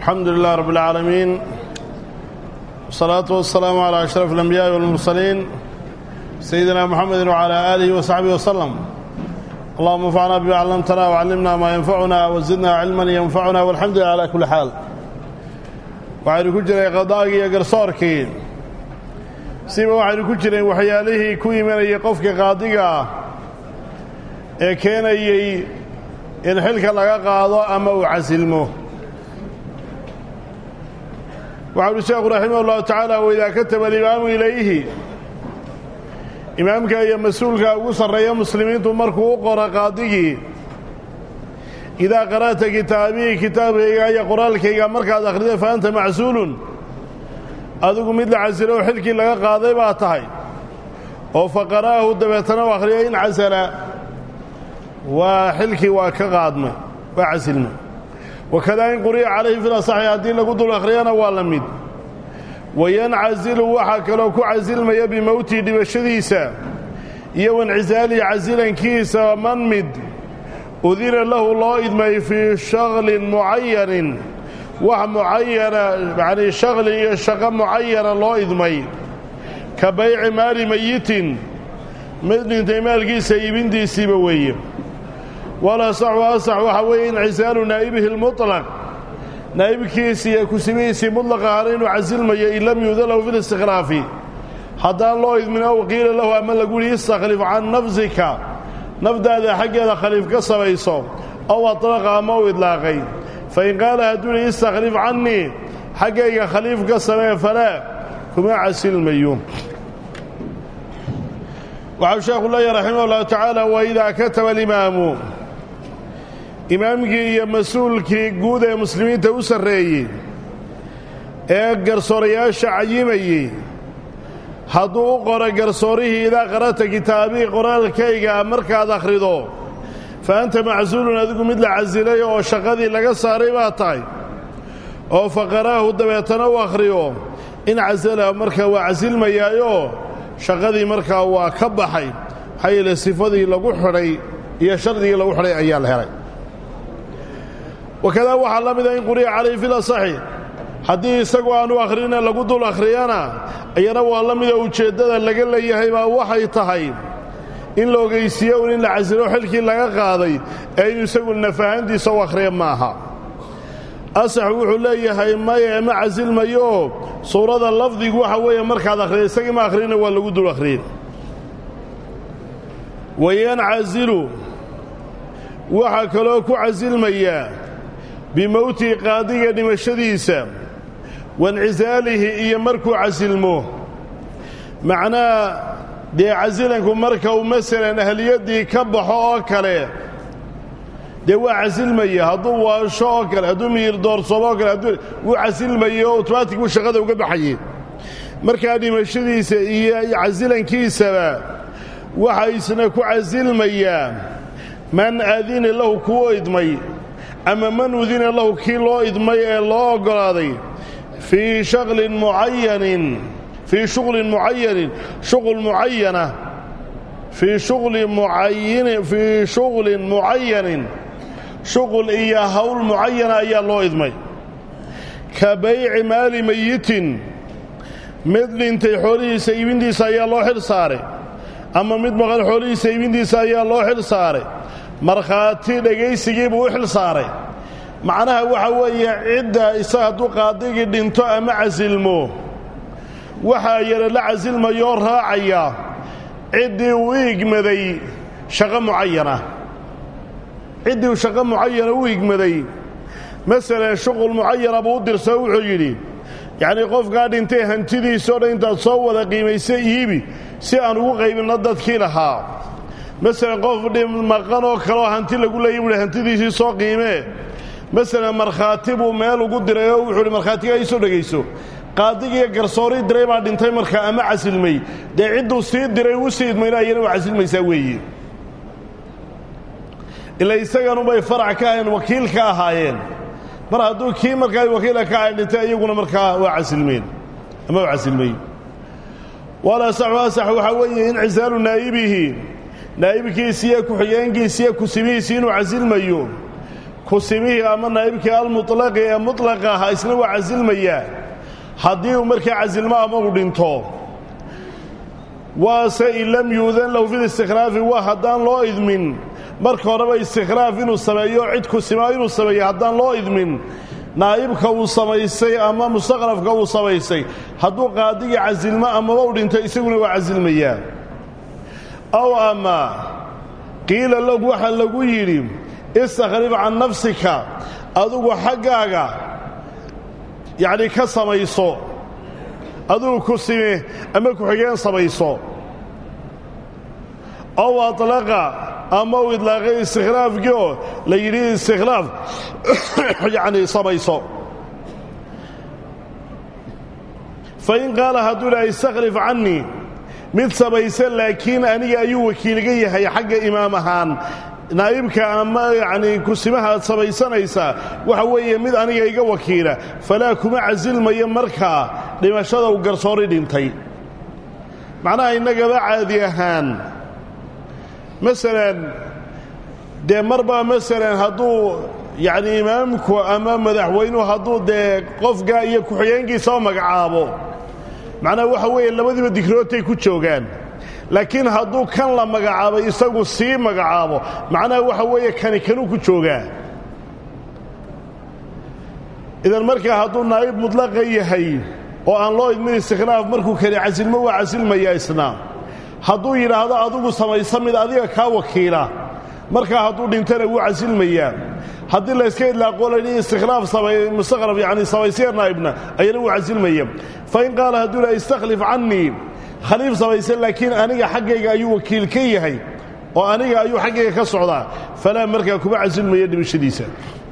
الحمد لله رب العالمين والصلاة والسلام على أشرف الأنبياء والمرسلين سيدنا محمد وعلى آله وصحبه وسلم اللهم انفعنا بما علمتنا وعلمنا ما ينفعنا وزدنا علما ينفعنا والحمد لله على كل حال waxaynu ku jiray qadaagii iyo garsoorkii siba waxaynu ku jireen waxyaalihii ku imanayay qofka qaadiga ah ee keenayey in xilka laga qaado ama uu casilmo waxau uhi sheekhu raximah ullahu tacaala waidaa kataba alimaamu ilayhi imaamka iyo mas-uulka ugu sarreeya muslimiintu markuu u qoro qaadigii idaa qara'ta kitaabii kitaabkayga iyo qoraalkayga markaad akhrida fa anta macsuulun adigu mid la casilo oo xilkii laga qaaday baa tahay oo fa qara'ahu dabeetana u akhriya in casala waa xilkii waa ka qaadmay waa casilmay wakadaa in quri'a calayhi fil asaxi haddii lagu dul akhriyana waa la mid wayancasilu waxaa kaloo ku casilmaya bimowtii dhibashadiisa iyo waincisaalii casilankiisa man mid udina lahu loo idmay fii shaklin mucayanin wax mucayana yanii shaklin iyo shaqo mucayana loo idmay ka bayci maali mayitin mid dhintay maalkiisa iibintiisiiba weeye walasaxu asax waxaa weeye incisaalu naa'ibihi lmuطlaq naa'ibkiisi iyo kusibihiisii muطlaq ahana inuu casilmayo in lam yuuda lahu fi listikhlaafi haddaan loo idmin ow qiila lahu ama lagu yihi istakhlif can nafsika nafdaada xaggeeda khaliif ka sabayso ow atlaqa ama u idlaaqay fain qaala hadduu yihi istakhlif cannii xaggayga khaliif ka samee falaa kuma casilmayo waxau sheekhu leeyahy raximah ullahu tacaala waidaa kataba alimaamu imaamkii iyo mas-uulkii guud ee muslimiinta u sarreeyey ee garsoorayaasha cayimayey hadduu u qoro garsoorihii idaa qara'ta kitaabii qoraalkayga markaad akhrido fa anta macsuulun adigu mid la casilay oo shaqadii laga saaray baa tahay oo fa qara'ahu dabeetana u akhriyo in casala markaa waa casilmayaayoo shaqadii markaa waa ka baxay maxaa yeele sifadii lagu xidhay iyo shardigii lagu xidhay ayaa la helay wakadaa waxaa la mida in quri'a calayhi fil asaxi haddii isagu aanu akhrina lagu dul akhriyana iyana waa la mida ujeeddada laga leeyahay baa waxay tahay in la ogaysiiyo un in la casilo xilkii laga qaaday ee inu isagu nafahantiisa u akhriya maaha asaxu wuxuu leeyahay maya ma casilmayo suurada lafdigu waxa weeye markaad akhriya isagii ma akhrina waa lagu dul akhriyey wayancasilu waxaa kaloo ku casilmayaa bimowtii qaadiga dhimashadiisa waincisaalihi iyo markuu casilmo macnaha dee casilanku marka uu masalan ahliyaddii ka baxo oo kale dee waa casilmaya hadduu waasho oo kale hadduu miyir doorsoomo oo kale hadduu wuu casilmaya oo otomaatig buu shaqada uga baxayey markaa dhimashadiisa iyo casilankiisaba waxa isna ku casilmayaa man adina lahu kuu idmay ama man udina lahu kii loo idmay ee loo oggolaaday fii shaklin mucayanin fii shuqlin mucayanin shuqul mucayana fii shuqlin mucayinin fii shuqlin mucayanin shuqul iyo hawl mucayana ayaa loo idmay ka bayci maali mayitin mid dhintay xoolihiisa iibintiisa ayaa loo xil saaray ama mid maqan xoolihiisa iibintiisa ayaa loo xil saaray markhaati dhegaysigii buu u xil saaray macnaha waxa weeye cidda isaga hadduu qaadigii dhinto ama casilmo waxaa yara la casilmayoo raacaya ciddii uu igmaday shaqo mucayana ciddii uu shaqo mucayana u igmaday masalan shuqul mucayana buu u dirsao wuxuu yidhi yacnii qofkaa dhintay hantidiisao dhan intaad soo wada qiimaysa iibi si aan ugu qaybinno dadkii lahaa masalan qof maqan oo kaleoo hanti lagu leeyay buuhi hantidiisii soo qiimee masalan markhaati buu meel ugu diray oo wuxuu hi markhaatigaa ii soo dhegayso qaadigiiyo garsoorii diray baa dhintay markaa ama casilmay dee cidduu sii diray u sii idmayna ayana waa casilmaysaa weeye ila isaganubay farac ka ahayn wakiil ka ahaayeen mar hadduu kii markaa wakiila ka ahayn dhintay iyaguna markaa waa casilmeen ama waa casilmay walasaxu asax waxaa weeye incisaalu naa'ibihi naa'ibkiisiiyo ku-xigeenkiisiiyo kusibihiisii inuu casilmayo kusimihii ama naa'ibkii almutlaqi ee mutlaqa ahaa isna waa casilmayaa haddii uu markaa casilmo ama uu dhinto waase in lam yuudan lahu fi listikhraafi waa haddaan loo idmin marka horeba istikhraaf inuu sameeyo cid kusima inuu sameeyo haddaan loo idmin naa'ibka uu samaystay ama mustaqrafka uu samaystay hadduu qaadigii casilmo amaba u dhinto isaguna waa casilmayaa aw ama qiila lahu waxaa lagu yidhi istakhrif can nafsika adugu xaggaaga yacni ka samayso adugu ku sime ama ku-xigeen samayso ow atlaqa ama uu idlaaqay istikhraafkii oo la yidhi istikhlaaf yacni samayso fa in qaala hadduu dhaha istakhlif cannii mid samaysa laakiin aniga ayuu wakiilga yahay xagga imaam ahaan naa'ibka ama yacnii kusimaha aad samaysanaysaa waxa weeye mid aniga iga wakiila falaa kuma casilmayo markaa dhimashada uu garsoori dhintay macnaha innagaba caadi ahaan masalan dee marbaa masalan hadduu yacni imaamku ama madaxweynuhu hadduu dee qofka iyo ku-xigeenkiisa oo magacaabo macnaha waxa weeye labadiiba digrootay ku joogaan laakiin hadduu kan la magacaabay isagu sii magacaabo macnaha waxa weeye kani kanuu ku joogaa idan markaa hadduu naa'ib mudlaqa yahay oo aan loo idmin istikhlaaf markuu kani casilmo waa casilmayaa isna hadduu yidhaahdo adigu samaysa mid adiga kaa wakiila markaa hadduu dhintana wuu casilmayaa haddii layska idlaaqo laydhi istikhlaaf mustaqraf yani samaysiya naa'ibna ayana wuu casilmaya fa in qaala hadduu laha istakhlif cannii khaliif samaysa laakiin aniga xaggayga ayuu wakiil ka yahay oo aniga ayuu xaggayga ka socdaa falaa markaa kuma casilmaya dhimashadiisa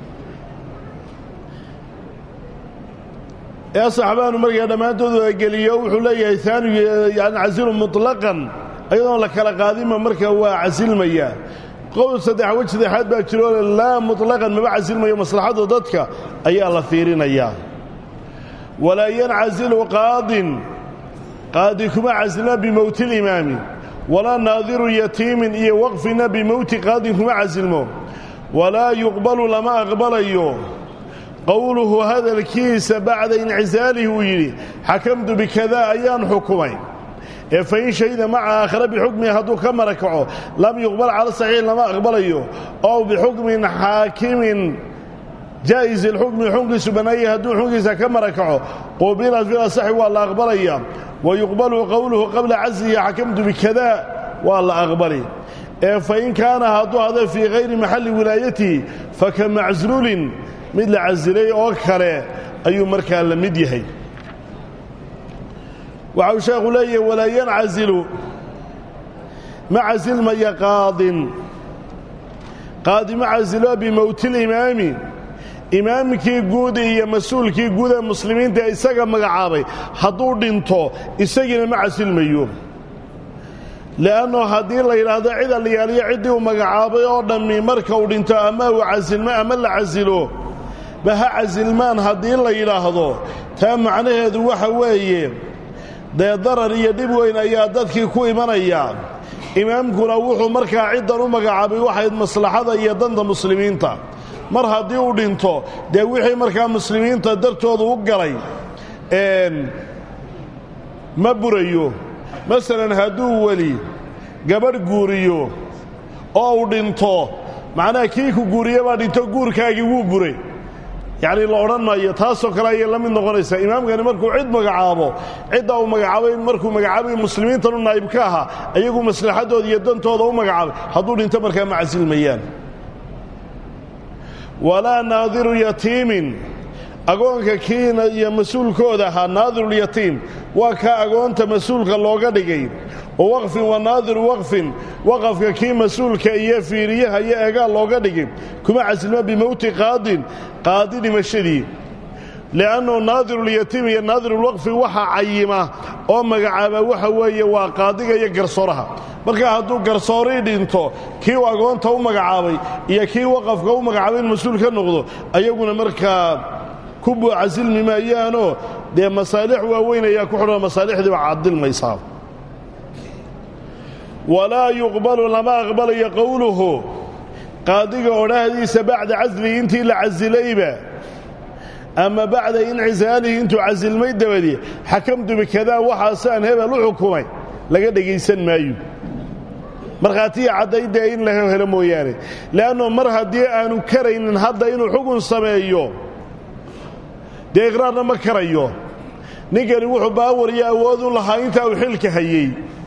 ee saxbaanu markaa dhammaantoodu geliyo wuxuu leeyahay aanigu yani casilu muطlaqan ayadoon la kala qaadinma markaa waa casilmaya qowl saddex wej saddexaad baa jiroo laa muطlaqan maba casilmayo maslaxadda dadka ayaa la fiirinayaa walaa yancasilu qaadin qaadi kuma casilma bimowti اlimaami walaa naadiru yatiimin iyo waqfina bimowti qaadin kuma casilmo walaa yuqbalu lama aqbalayo qowluhu hadalkiisa bacda incisaalih uu yidhi xakamtu bikadaa ayaan xukumay ee fain shahida maca aakhara bixukmihi hadduu ka marakaco lam yuqbal cala saxiix lama aqbalayo ow bixukmin xaakimin jaa'is ilxukmi xunkiisu bannaayay hadduu xunkiisa ka marakaco qubilat fil asaxi waa la aqbalaya wa yuqbalu qowluhu qabla caslihi xakamtu bikadaa waa la aqbali ee fain kaana hadduu hada fii hayri maxalli wilaayatihi faka macsuulin mid la casilay oo kale ayuu markaa la mid yahay waxa uu sheekhu leeyahay walaa yancasilu ma casilmaya qaadin qaadi ma casilo bimowti limaami imaamkii guud iyo mas-uulkii guud ee muslimiinta isaga magacaabay hadduu dhinto isagiina ma casilmayo le'anno haddii la yidhaahdo cid allayaaliyo ciddii uu magacaabay oo dhammi marka uu dhinto ama uu casilmo ama la casilo ba ha casilmaan haddii la yidhaahdo taa macnaheedu waxa weeye dee darar iyo dhib weyn ayaa dadkii ku imanaya imaamkuna wuxuu markaa ciddan u magacaabay waxayd maslaxada iyo danta muslimiinta mar haddii uu dhinto dee wixii markaa muslimiinta dartooda u galay ma burayo masalan hadduu weli gabadh guuriyo oo uu dhinto macnaha kii ku guuriye baa dhinto guurkaagii wuu buray yacni la odhan maayo taasoo kale ayay la mid noqonaysaa imaamkani markuu cid magacaabo ciddaa uu magacaabay markuu magacaabay muslimiintanu naa'ib ka ahaa ayagu maslaxaddooda iyo dantooda u magacaabay hadduu dhinto markaa ma casilmayaan walaa naadiru yatiimin agoonka kiina iyo mas-uulkooda ahaa naadirulyatiim waa kaa agoonta mas-uulka looga dhigay wa waqfin wa naadiru waqfin waqafka kii mas-uulka iyo fiiriyaha iyo eegaa looga dhigay kuma casilma bimowti qaadin qaadi dhimashadii li'annu naadirulyatiim iyo naadirulwaqfi waxa cayima oo magacaaba waxa weeye waa qaadiga iyo garsooraha markaa hadduu garsoorii dhinto kii uu agoonta u magacaabay iyo kii waqafka u magacaabay in mas-uul ka noqdo ayaguna markaa ku buucasilmi maayaanoo dee masaalix waaweyn ayaa ku xidhan masaalixdii baa cadilmaysaa walaa yuqbalu lama aqbalayo qowluhu qaadiga odhaahdiisa bacda caslihi intii la casilayba ama bacda incisaalihii intuu casilmay dabadii xakamtu bikadaa waxaasaan hebel u xukumay laga dhegaysan maayo markhaatiya caddaydee in la helo mooyaane le'anno mar haddii aanu karaynin hadda inuu xugun sameeyo dee iqraarna ma karayo ninkani wuxuu baawariyo awood u lahaa intaa uu xilka hayey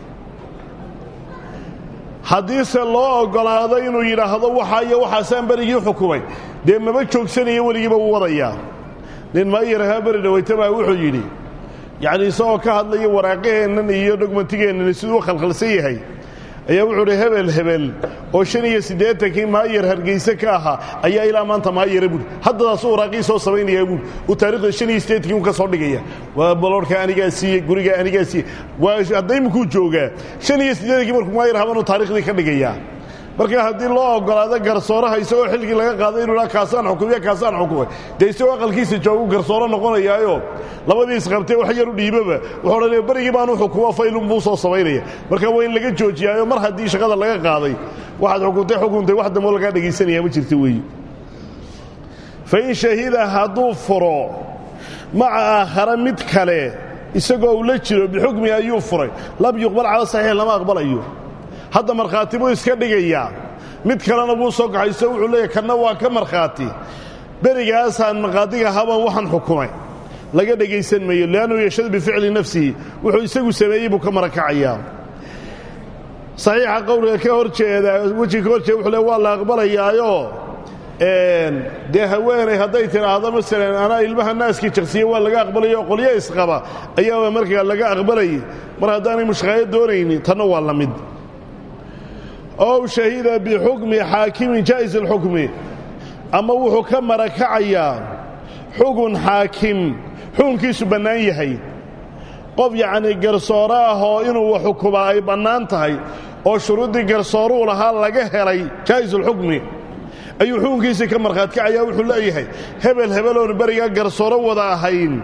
haddiise loo oggolaado inuu yidhaahdo waxaa iyo waxaasaan berigii xukumay dee maba joogsanayo weligiiba wuu wadayaa nin maayarahaa beri dhawaytabaa wuxuu yidhi yacnii isagoo ka hadlaya waraaqaheennan iyo dhogmantigeennan siduu u khalkhalsan yahay ayaa wuxuu uhi hebel hebel oo shan iyo siddeetankii maayar hargayse ka ahaa ayaa ilaa maanta maayara buuri haddadaasuu waraaqii soo samaynayaa buuri uu taarikhda shan iyo siddeetankii un ka soo dhigaya waa baloorhka anigaa siiyey gurigaa anigaa siiyey waa hadda imikuu joogaa shan iyo siddeetankii markuu maayar habanuu taarikhdii ka dhigayaa marka haddii loo oggolaado garsooraha isagoo xilkii laga qaaday inuu dhaa kaasaan xukumiya kaasaan xukumay dee isagoo aqalkiisa joogu garsooro noqonayaayo labadii isqabtee wax yar u dhiibaba wuxuu odhanaya berigii baanu xukumo faylun buu soo samaynaya marka waa in laga joojiyaayo mar haddii shaqada laga qaaday waxaad xukuntay xukuntay wax dambo lagaa dhegaysanaya ma jirta weeye fa in shahida hadduu furo maca aakhara mid kale isagoo uu la jiro bixukmi ayuu furay lam yuqbal cala saxiix lama aqbalayo hadda markhaati buu iska dhigayaa mid kalena wuu soo kaxayso wuxuu leeyahy kanna waa ka markhaati berigaasaan markhaatiga haban waxaan xukumay laga dhegaysan mayo li'annahu yashhadu bificli nafsihi wuxuu isagu sameeyey buu ka marakacayaa saxiixa qowliga ka hor jeeda wejiga ka hor jeeda wuxuu le waa la aqbalayaayo dee haweenay hadday tidhaahdo masalan anaa ilmaha naaskii jaqsiye waa laga aqbalaya oo qolyo isqaba ayaaba markaa laga aqbalayay mar haddaanay mushqaayo doonaynin tanna waa la mid ow shahida bixukmi xaakimin jaa'is alxukmi ama wuxuu ka marakacayaa xugun xaakim xukunkiisu bannaan yahay qof yacnii garsooro ah oo inuu wax xukumaa ay bannaan tahay oo shuruuddii garsooruu lahaa laga helay jaa'isulxukmi ayuu xukunkiisii ka markhaati kacayaa wuxuu leeyahay hebel hebeloonu berigaa garsooro wada ahayn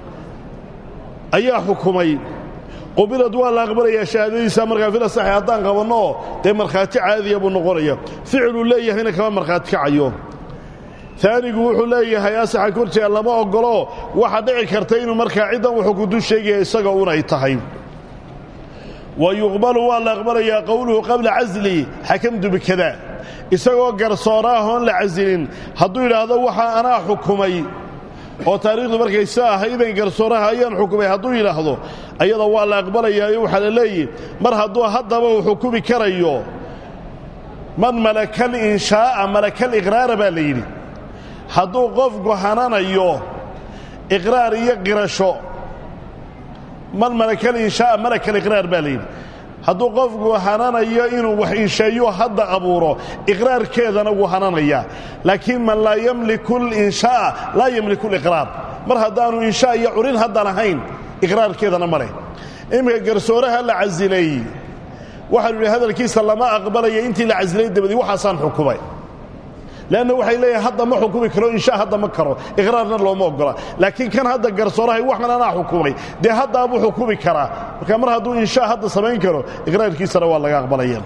ayaa xukumay qubilad waa la aqbalayaa shahaadadiisa markaa fila saxi haddaan qabannooo dee markhaati caadiya buu noqonaya ficiluu leeyahayna kama markhaati kacayo aanigu wuxuu leeyahay asaxa korjeega lama oggolo waxa dhici karta inuu markaa ciddan wuxuu kudu sheegaya isaga unay tahay wa yuqbalu waa la aqbalayaa qowluhu qabla casli xakamtu bikada isagoo garsoora ahoon la casilin hadduu yidhaahdo waxaa anaa xukumay oo taariikhdu markay sa ahaydan garsooraha ayaan xukumay hadduu yidhaahdo ayada waa la aqbalayaayo waxaa la leeyihi mar hadduu haddaba uu xukumi karayo man malakal inshaa'a malakal iqraara baa la yidhi hadduu qofku hananayo iqraar iyo qirasho man malakal inshaa'a malakal iqraar baa la yidhi hadduu qofku hananayo inuu wax insheeyo hadda abuuro iqraarkeedana wuu hananayaa laakiin man laa yamliku linshaaa laa yamliku liqraar mar haddaanu inshaa iyo curin haddan ahayn iqraarkeedana ma leh iminka garsooraha la casilay waxaanu yidhi hadalkiisa lama aqbalaya intii la casilay dabadii waxaasaan xukumay leanna waxay leeyahay hadda ma xukumi karo inshaa hadda ma karo iqraarna looma oggola laakiin kan hadda garsoorahay waxan anaa xukumay dee haddaabuu xukumi karaa marka mar hadduu inshaa hadda samayn karo iqraarkiisana waa laga aqbalaya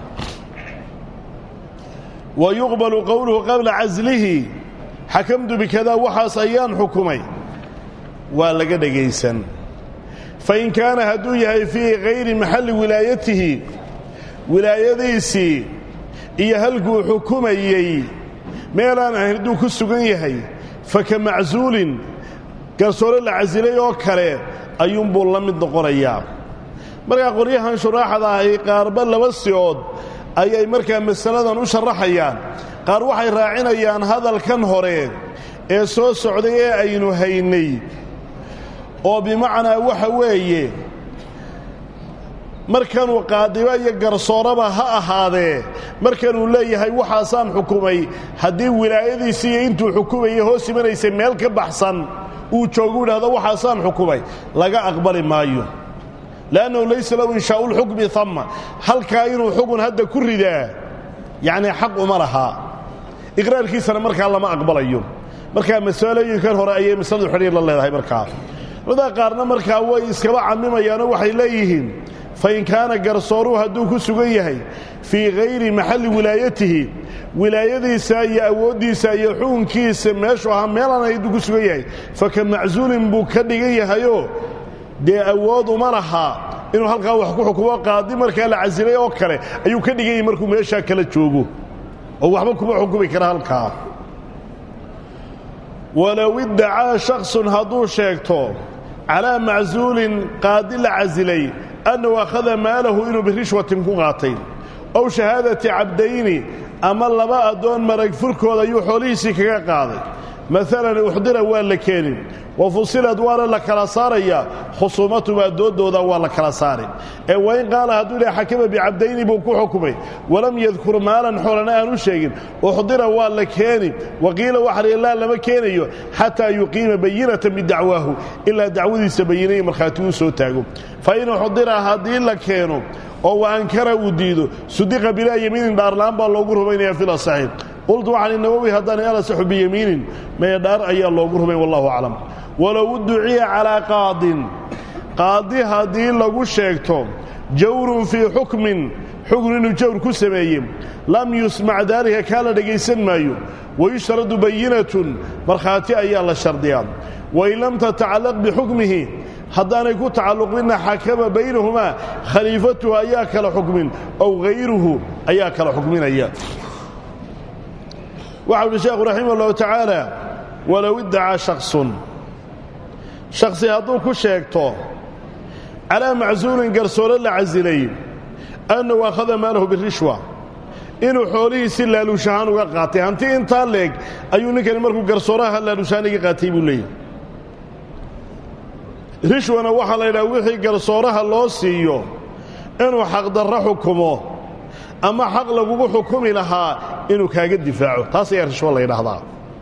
wa yuqbalu qowluhu qabla caslihi xakamtu bikadaa waxaas ayaan xukumay waa laga dhegaysan fain kaana hadduu yahay fii hayri maxalli wilaayatihi wilaayadiisii iyo halkuu xukumayey meelaan ahayn hadduu ku sugan yahay fa ka macsuulin garsoore la casilay oo kale ayuunbuu la mid noqonayaa markaa qoryahan shuraaxda ahi qaarba laba sicood ayay markaa masaladan u sharaxayaan qaar waxay raacinayaan hadalkan hore ee soo socday ee aynu haynay oo bimacnaa waxa weeye markanuu qaadiba iyo garsooraba ha ahaadee markanuu leeyahay waxaasaan xukumay haddii wilaayadiisii iyo intuu xukumayay hoos imanaysay meel ka baxsan uu joogu idhahdo waxaasaan xukumay laga aqbali maayo leannahu laysa lahu inshaau lxukmi ama halkaa inuu xukun hadda ku ridaa yacnii xaq uma lahaa iqraarkiisana markaa lama aqbalayo markaa masalooyinkan hore ayay masaladu xidhiir la leedahay markaa culamada qaarna markaa way iskaba cammimayaanoo waxay leeyihiin fain kaana garsooruhu hadduu ku sugan yahay fii hayri maxalli wilaayatihi wilaayadiisa iyo awooddiisa iyo xukunkiisa meeshuu ahaa meelaan aydu ku sugan yahay faka macsuulin buu ka dhigan yahayoo dee awood uma lahaa inuu halkaa wax ku xukumo qaadi markaa la casilay oo kale ayuu ka dhigan yahay markuu meeshaa kala joogo oo waxba kuma xukumi kara halkaa walow iddacaa shaksun hadduu sheegto calaa macsuulin qaadi la casilay annahu akhada maalahu inuu birishwatin ku qaatay ow shahaadati cabdayni ama laba addoon marag furkooda ayuu xoolihiisii kaga qaaday maalan uxdira waa la keenin wa fusilad waana la kala saarayaa khusuumatumaa dooddooda waa la kala saari ee wain qaala hadduu idhaha xakama bicabdayni buu ku xukumay walam yadkur maalan xoolana aanu sheegin uxdira waa la keeni waqiila waxahi laa lama keenayo xataa yuqiima bayinatan bidacwaahu ilaa dacwadiisa bayinaya markhaati uu soo taago fa in uxdira haddii la keeno oo wa ankara uu diido sudiqa bilaa yamiinin dhaarlaan baa loogu rumaynaya fil asaxiix qultu waxaan nawowi haddaanay alasaxu biyamiinin maya dhaar ayaa loogu rumay wallahu aclam walow duciya calaa qaadin qaadi haddii lagu sheegto jawrun fii xukmin xukun inuu jawr ku sameeye lam yusmac daalika kaa la dhegaysan maayo wayushtaradu bayinatun markhaati ayaa la shardiyaa wain lam tatacallaq bixukmihi haddaanay ku tacalluqinna xakama baynahumaa khaliifatuhu ayaa kala xukmin ow hayruhu ayaa kala xukminaya waxau uhi sheekhu raximah ullahu tacaala walow iddacaa shaksun shaksi hadduu ku sheegto calaa macsuulin garsoore la casilay annahu akhada maalahu birishwa inuu xoolihiisi laaluushahaan uga qaatay hanti intaa leeg ayuu ninkani markuu garsooraha laaluushahaan iga qaatay buu leeyahy rishwana waxaa la yidhaha wixii garsooraha loo siiyo inuu xaqdarro xukumo ama xaq lagugu xukumi lahaa inuu kaaga difaaco taas ayaa rishwo la yidhaahdaa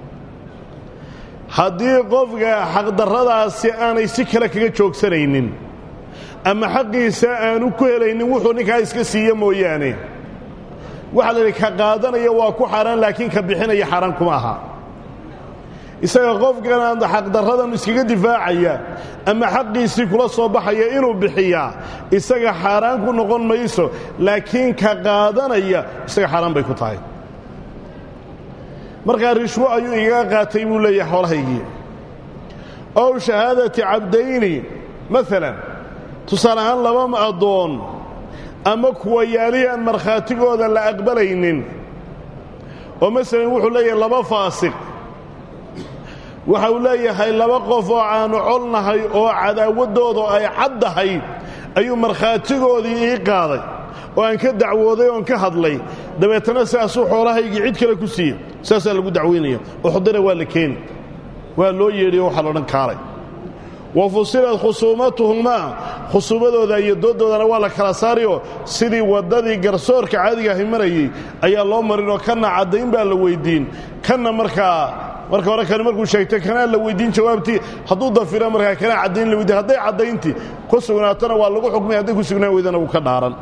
haddii qofka xaqdarradaasi aanay si kale kaga joogsanaynin ama xaqiisa aanu ku helaynin wuxuu ninkaa iska siiye mooyaane waxaa la yidhi ka qaadanaya waa ku xaaraan laakiin ka bixinaya xaaraan kuma aha isaga qofkan xaqdarradan iskaga difaacaya ama xaqiisii kula soo baxaya inuu bixiyaa isaga xaaraan ku noqon mayso laakiin ka qaadanaya isaga xaaraan bay ku tahay markaa rishwo ayuu igaga qaatay buu leeyahay xoolahaygii ow shahaadati cabdayni maalan tusaale ahaan laba addoon ama kuwa yaalihii aan markhaatigooda la aqbalaynin oo masalan wuxuu leeyahay laba faasiq waxa uu leeyahay laba qof oo aanu colnahay oo cadaawaddooda ay caddahay ayuu markhaatigoodii ii qaaday oo aan ka dacwooday oon ka hadlay dabeetana sidaasuu xoolahaygii cid kale ku siiye saasaa lagu dacwaynaya uxdira waa la keeni waa loo yeedhiyo waxaa loodhan kaalay wa fusilad khusuumatuhumaa khusuumadooda iyo dooddoodana waa la kala saariyoo sidii waddadii garsoorka caadiga ahi marayey ayaa loo marinoo kanna caddayn baa la weyddiin kanna markaa marka hore kani markuu sheegtay kanaa la weyddiin jawaabtii hadduu dafira markaa kanaa caddayn la weydiin hadday caddayntii ku sugnaatona waa lagu xukmay hadday ku sugnaan weydana wuu ka dhaaran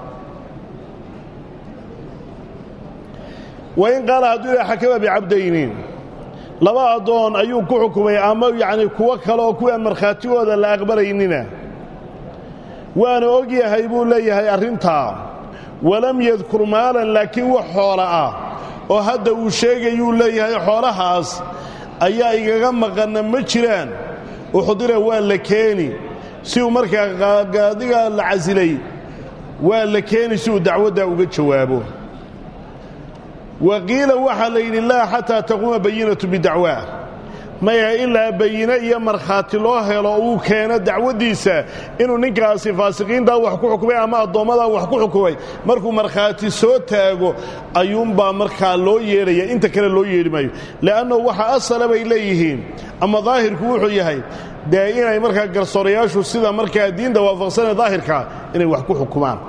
wain qaala hadduu ilaha xakama bicabdayni laba addoon ayuu ku xukumay ama yacni kuwo kale oo kuwaan markhaatigooda la aqbalaynina waana og yahay buu leeyahay arrintaa walam yadkur maalan laakiin wax xoola ah oo hadda uu sheegayuu leeyahay xoolahaas ayaa igaga maqanna ma jiraan uxdira waa la keeni si uu markaa qaadiga la casilay waa la keeni si uu dacwaddaa uga jawaabo wa qiila waxaa la yidhi laa xataa taquuma bayinatu bidacwaa maya ilaa bayine iyo markhaati loo helo uu keeno dacwaddiisa inuu ninkaasi faasiqiintaa wax ku xukumay ama addoommadaa wax ku xukumay markuu markhaati soo taago ayuunbaa markaa loo yeedhaya inta kale loo yeedhi maayo le'annahu waxa asala bay leeyihiin ama daahirku wuxuu yahay dee inay markaa garsoorayaashu sida markaa diinta waafaqsanee daahirkaa inay wax ku xukumaan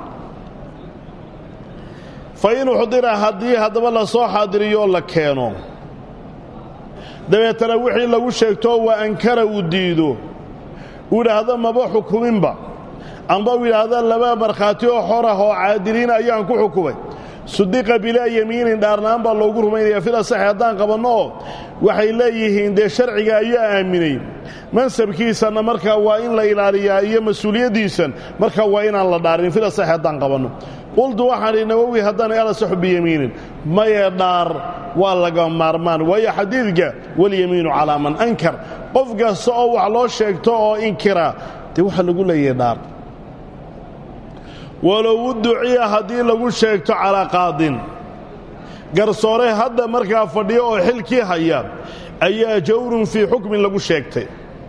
fa in uxdira haddii haddaba la soo xaadiriyo la keeno dabeetana wixii lagu sheegto waa ankara uu diido uu idhaahdo maba xukuminba amba uu yidhaahdo laba markhaati oo xor ah oo caadiliina ayaan ku xukumay sudiqa bilaa yamiinin dhaarnaan baa loogu rumaynaya fil asaxi haddaan qabanno oo waxay leeyihiin dee sharciga ayaa aaminay mansabkiisanna markaa waa in la ilaaliyaa iyo mas-uuliyaddiisan markaa waa inaan la dhaarin fil asaxi haddaan qabanno qultu waxaan idhi nawowi haddaan alasaxu biyamiinin maye dhaar waa laga maarmaan waayo xadiidka walyamiinu calaa man ankar qof kasta oo wax loo sheegto oo inkira dee waxaa lagu leeyahay dhaar walow duciya haddii lagu sheegto calaa qaadin garsoore hadda markaa fadhiyo oo xilkii haya ayaa jawrun fii xukmin lagu sheegtay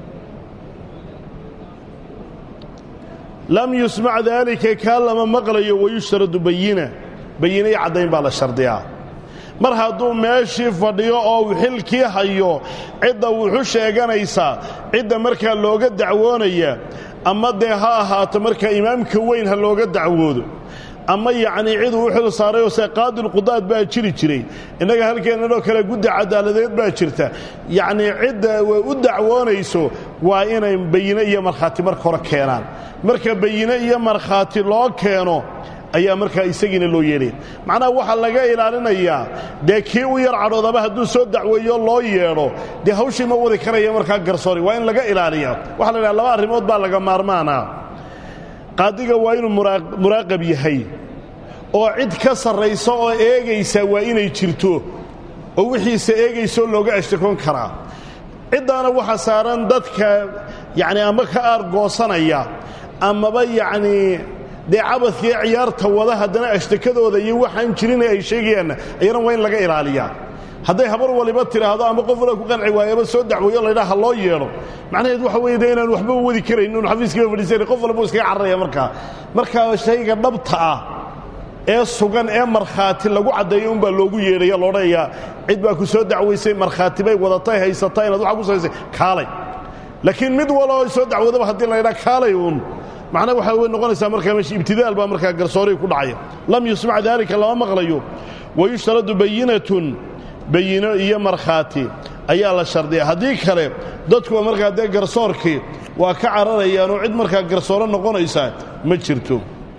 lam yusmac daalika kaa lama maqlayo wayushtaradu bayina bayina iyo caddayn baa la shardiyaa mar hadduu meeshii fadhiyo oo uu xilkii hayo cidda wuxu sheeganaysaa cidda markaa looga dacwoonaya ama dee ha ahaato markaa imaamka weyn ha looga dacwoodo ama yacnii cid uu u xil saarayoo se qaadilqudaad baa jiri jiray innaga halkeennanoo kale guddi cadaaladeed baa jirta yacnii cidda u dacwoonayso waa inay bayine iyo markhaati marka hore keenaan marka bayine iyo markhaati loo keeno ayaa markaa isagiina loo yeedhaya macnaha waxaa laga ilaalinayaa dee kii u yar cadhoodaba hadduu soo dacweeyo loo yeedho dee hawshii ma wadi karaya markaa garsoori waa in laga ilaaliyaa waxa la idhaha laba arrimood baa laga maarmaanaa qaadiga waa inuu muraaqab yahay oo cid ka sarraysa oo eegaysa waa inay jirto oo wixiisa eegaysaoo looga ashtakoon karaa ciddaana waxa saaran dadka yacnii ama ka aargoosanaya amaba yacnii dee cabadkii ciyaarta wada haddana ashtakadooda iyo waxaan jirin ay sheegayaanna ayana waa in laga ilaaliyaa hadday habar waliba tidhaahdo ama qof wala ku qanci waayaba soo dacweeyo laydhaha ha loo yeedho macnaheed waxa weeye de inaan waxba wadi karayn inu xafiiskiiba fadhiisan qof walbuu iskaga cararaya markaa markaa shayga dhabta ah ee sugan ee markhaati lagu caddeeyo unbaa loogu yeedhaya loodhanayaa cid baa ku soo dacwaysay markhaati bay wadatay haysataa inaad waxa ku samaysay kaalay laakiin mid waloo soo dacwoodaba haddii laydhaa kaalay uun macnaha waxaa way noqonaysaa markaa meesha ibtidaal baa markaa garsoorii ku dhacaya lam yusmac daalika lama maqlayo wayushtaradu bayinatun bayino iyo markhaati ayaa la shardiya haddii kale dadkuwa markaa dee garsoorkii waa ka cararayaanoo cid markaa garsooro noqonaysaa ma jirto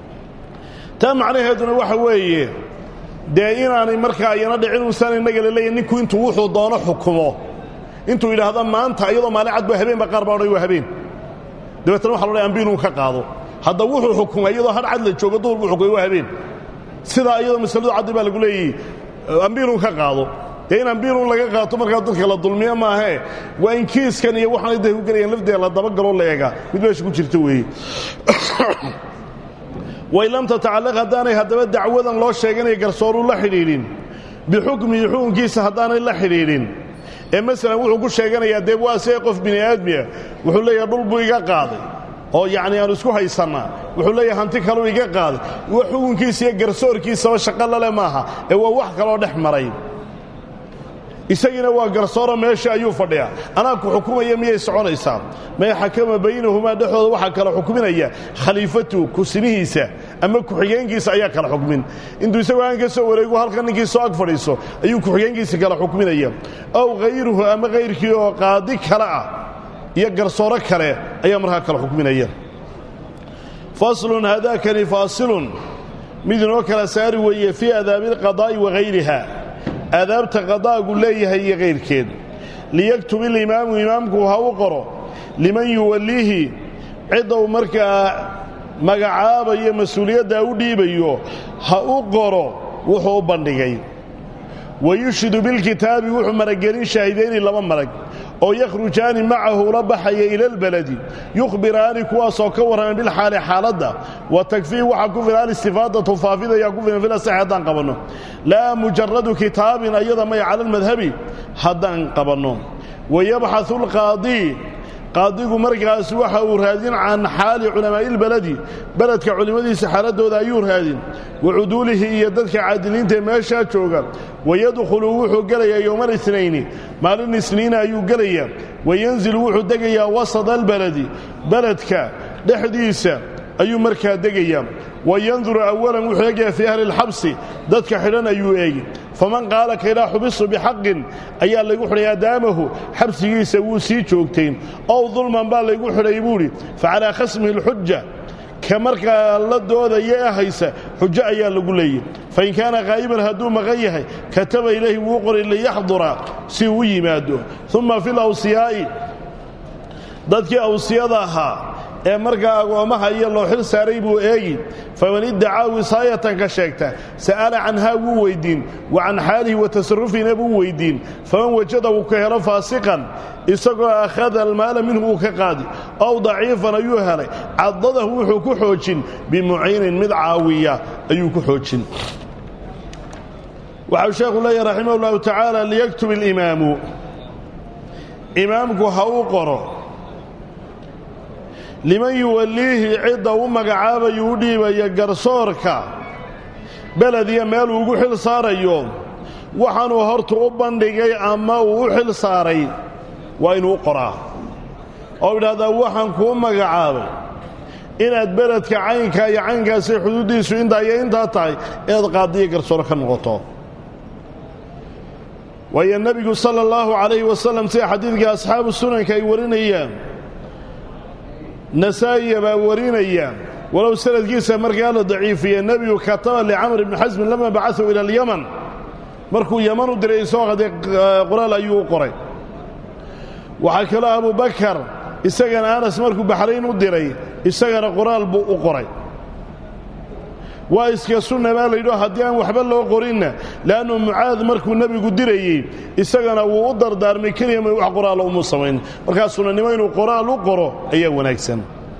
taa macnaheeduna waxa weeye dee inaanay markaa ayana dhicin uusaan innaga laleeyahy ninku intuu wuxuu doono xukumo intuu yidhaahdo maanta iyadoo maalin cadba habeenba qaar baa odhay waa habeen dabeetana waxa lodhay ambiinuu ka qaado hadda wuxuu xukumay iyadoo hadh cad la joogo duhur buu xukumay waa habeen sidaa iyadoo masaladu caddi baa lagu leeyahy ambiinuu ka qaado dee in ambiinun laga qaato markaa dadka la dulmiyo maahee waa in kiiskan iyo waxaanay da ku gelayaan lafdeeda la dabagaloo la eega mid meesha ku jirta weeye way lam tatacallaq haddaanay haddaba dacwadan loo sheeganaya garsooruu la xidhiidhin bixukmihi xukunkiisa haddaanay la xidhiidhin ee masalan wuxuu ku sheeganayaa dee waa see qof bini aadmiya wuxuu leeyahay dhul buu iga qaaday oo yacni aanu isku haysannaa wuxuu leeyahay hanti kaluu iga qaaday wa xukunkiisa iyo garsoorkiisaba shaqo lale maaha ee waa wax kaloo dhex maray isagiina waa garsooro meesha ayuu fadhiyaa anaa ku xukumaya miyay soconaysaa may xakama baynahumaa dhexdooda waxaa kala xukminaya khaliifatu kusimihiisa ama ku-xigeenkiisa ayaa kala xukmin intuu isagoo aan ka soo wareegu halka ninkii soo ag fadhiiso ayuu ku-xigeenkiisa kala xukminaya ow hayruhu ama hayrkii oo qaadi kale ah iyo garsooro kale ayaa markaa kala xukminaya faslun haadaakani faasilun mid inoo kala saari weeye fii adaabi alqadaa'i wa hayriha aadaabta qadaagu leeyahay iyo kayrkeed liyaktub ilimaamu imaamku ha u qoro liman yuwalliihi cidda uu markaa magacaabayo mas-uuliyaddaa u dhiibayo ha u qoro wuxuu u bandhigay wayushhidu bilkitaabi wuxuu maragelin shaahidayni laba marag oo yakhrujaani macahu ula baxaya ila albaladi yukhbiraani kuwaasoo ka warraman bilxaali xaaladda wa takfiih waxaa ku filan alistifaadatu faafidayaa ku filan fil asaxi haddaan qabanno laa mujaradu kitaabin ayada may cala almadhabi haddaan qabanno wayabxaثu alqaadii qaadigu markaas waxa uu raadin can xaali culamaa'i ilbaladi beledka culimmadiisa xaaladooda ayuu raadin wa cuduulihi iyo dadka caadiliinta ee meeshaa jooga wayadkhulu wuxuu gelayaa yowma اlisnayni maalin isniina ayuu gelayaa wayanzilu wuxuu degayaa wasada albaladi beledka dhexdiisa ayuu markaa degayaa wayanduru awalan wuxuu eegayaa fii ahli اlxabsi dadka xidhan ayuu eegi faman qaala kaydhaa xubistu bixaqin ayaa laygu xidhay adaamahu xabsigiisa wuu sii joogtay ow dulman baa laygu xidhay buudhi facalaa khasmihi اlxuja ka markaa la doodaya ee haysa xujo ayaa lagu leeyay fain kaana qaa'iban hadduu maqan yahay kataba ilayhi wuu qoray liyaxdura si uu u yimaado uma fi lawsiyaa'i dadkii awsiyada ahaa ee markaa agoommaha iyo loo xil saaray buu eegi faman iddacaa wisaayatan ka sheegta sa'ala canhaa wuu weyddiin wa can xaalihi wa tasarufina buu weyddiin faman wajada uu ka helo faasiqan isagoo akhada almaala minhu uu ka qaadi ow daciifan ayuu helay cadadahu wuxuu ku xoojin bimuciinin mid caawiya ayuu ku xoojin waxau sheekhu leeyahy raximah ullahu tacaala liyaktub ilimaamu imaamku ha uu qoro liman yuwalliihi cidda u magacaabayu u dhiibaya garsoorka beled iyo meel uu ugu xil saarayo waxaanuu hortu u bandhigay ama uu u xil saaray waa inuu u qoraa oo idhahdaa waxaan kuu magacaabay inaad beledka caynkaa iyo caynkaasay xuduuddiisu intaa iyo intaa tahay inaad qaadiyo garsoor ka noqoto waayo nebigu sala allahu calayhi wasalam sida xadiidka asxaabu sunanka ay warinayaan nasaa'iya baa warinaya walow sanadkiisa markaa la daciifiye nebigu kataba licamr ibni xasmin lama bacasuu ila alyaman markuu yaman u diray isoo qaday qoraal ayuu u qoray waxaa kaloo abubakar isagana anas markuu baxrayn u diray isagana qoraal buu u qoray waa iska sunna baa layidho haddii aan waxba loo qorinna le'annu mucaad markuu nebigu dirayey isagana wuu u dardaarmay keliya may wax qoraalo umu samayn markaa sunnanimo inuu qoraal u qoro ayaa wanaagsan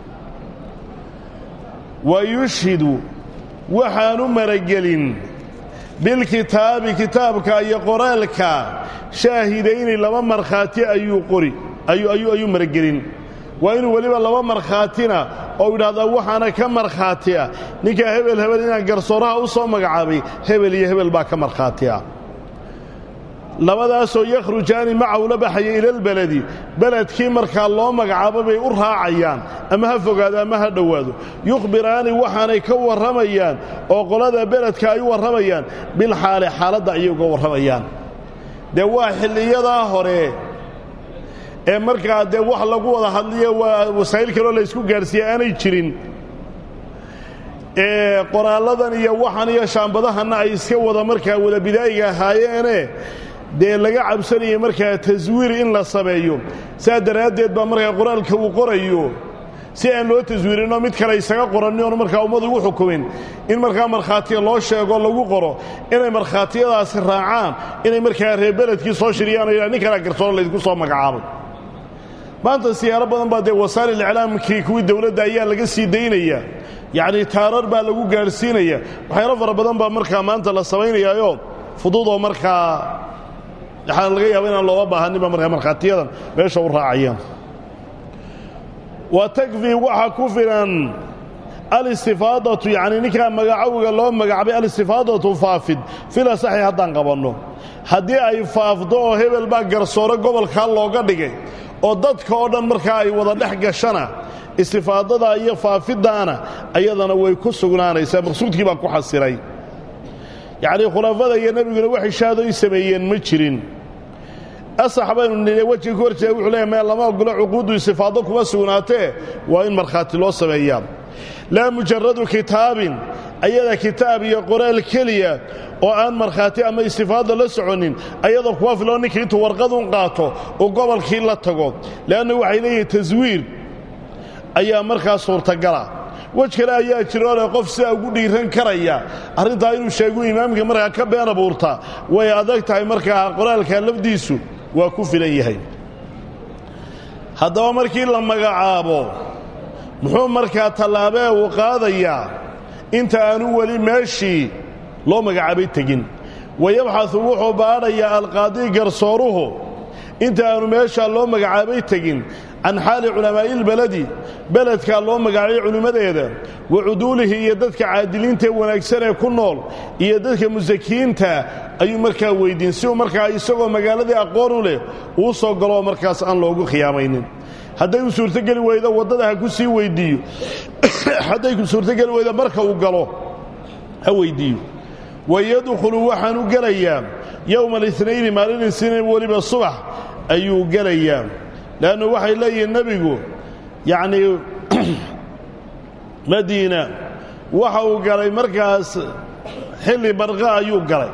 wa yushhidu waxaanu maragelin bilkitaabi kitaabka iyo qoraalka shaahidayni laba markhaati ayuu qori ayuu maragelin waa inuu weliba laba markhaatina oo idhahdaa waxaana ka markhaati ah ninkaa hebel hebel inaan garsooraha u soo magacaabay hebel iyo hebel baa ka markhaati ah labadaasoo yakhrujaani macahu la baxaya ilalbeledi beledkii markaa loo magacaabo bay u raacayaan ama ha fogaado ama ha dhowaado yukhbiraani waxaanay ka warramayaan oo qolada beledka ay u warramayaan bilxaale xaaladda ayay uga warramayaan dee waa xilliyadaa hore ee markaa dee wax lagu wada hadliyo waa wasaa'il kaloo laysku gaadhsiiye aanay jirin ee qoraalladan iyo waxan iyo shaambadahanna ay iska wada markaa wada bidaa'iga ahaayeene dee laga cabsanaya markaa taswiir in la sameeyo saa daraaddeed baa markaa qoraalka uu qorayo si aan loo taswiirinoo mid kale isaga qoranni oon markaa ummadu ugu xukumin in markaa markhaatiya loo sheego lagu qoro inay markhaatiyadaasi raacaan inay markaa reer beledkii soo shiriyaan o yidhaha nin kalea garsooro laydinku soo magacaabay maanta siyaaro badan baa dee wasaa'il iclaamkii kuwii dawladda ayaa laga sii daynaya yacnii taarar baa lagu gaadhsiinaya waxyaalo fara badan baa markaa maanta la samaynayaayoo fududoo markaa waxaa laga yaaba inaan looga baahaninba markaa markhaatiyadan meesha u raacayaan wa takfii waxa ku filan alistifaadatu yacnii ninkaa magacawiga loo magacaabay alistifaadatu faafid fila saxi haddaan qabanno haddii ay faafdo oo hebel baa garsoore gobolkaa looga dhigay oo dadka oo dhan markaa ay wada dhex gashana istifaadada iyo faafiddaana ayadana way ku sugnaanaysaa maqsuudkii baa ku xasilay yacnii khulafada iyo nebiguna wax ishaadoy sameeyeen ma jirin asax baynu nidhi wejiga ku horjeeda wuxuu leeyahy meel lama ogolo cuquuddu istifaado kuma sugnaatee waa in markhaati loo sameeyaa laa mujaradu kitaabin ayada kitaab iyo qoraal keliya oo aan markhaati ama istifaado la soconin ayadoo kuwa filoo ninkii intuu warqadun qaato oo gobolkii la tago le'annu waxay leeyihin taswiir ayaa markaa suurtagala wej kale ayaa jiroo leh qof sidaa ugu dhiiran karaya arrintaa inuu sheegu imaamka markaa ka been abuurta way adag tahay markaa qoraalka lafdiisu waa ku filan yahay haddaba markii la magacaabo muxuu markaa tallaabee uu qaadayaa inta aanu weli meeshii loo magacaabay tegin wayabxasu wuxuu baadhayaa alqaadi garsooruhu inta aanu meeshaa loo magacaabay tegin can xaali culamaa'iilbeledi beledkaa loo magacaabay culimmadeeda wa cuduulihi iyo dadka caadiliintaee wanaagsan ee ku nool iyo dadka musakiyiinta ayuu markaa weyddiin si uu markaa isagoo magaaladii aqoon u leh uu soo galoo markaas aan loogu khiyaamaynin hadday u suurtogeli weydo waddada ha ku sii weyddiiyo hadday ku suurtogeli weydo marka uu galo ha weyddiiyo wayadkhulu waxaanu gelayaa yowma alinaini maalin isniin weliba subax ayuu gelayaa leannu waxay leeyihiin nebigu yacnii madiina waxa uu galay markaas xilli barqa ayuu galay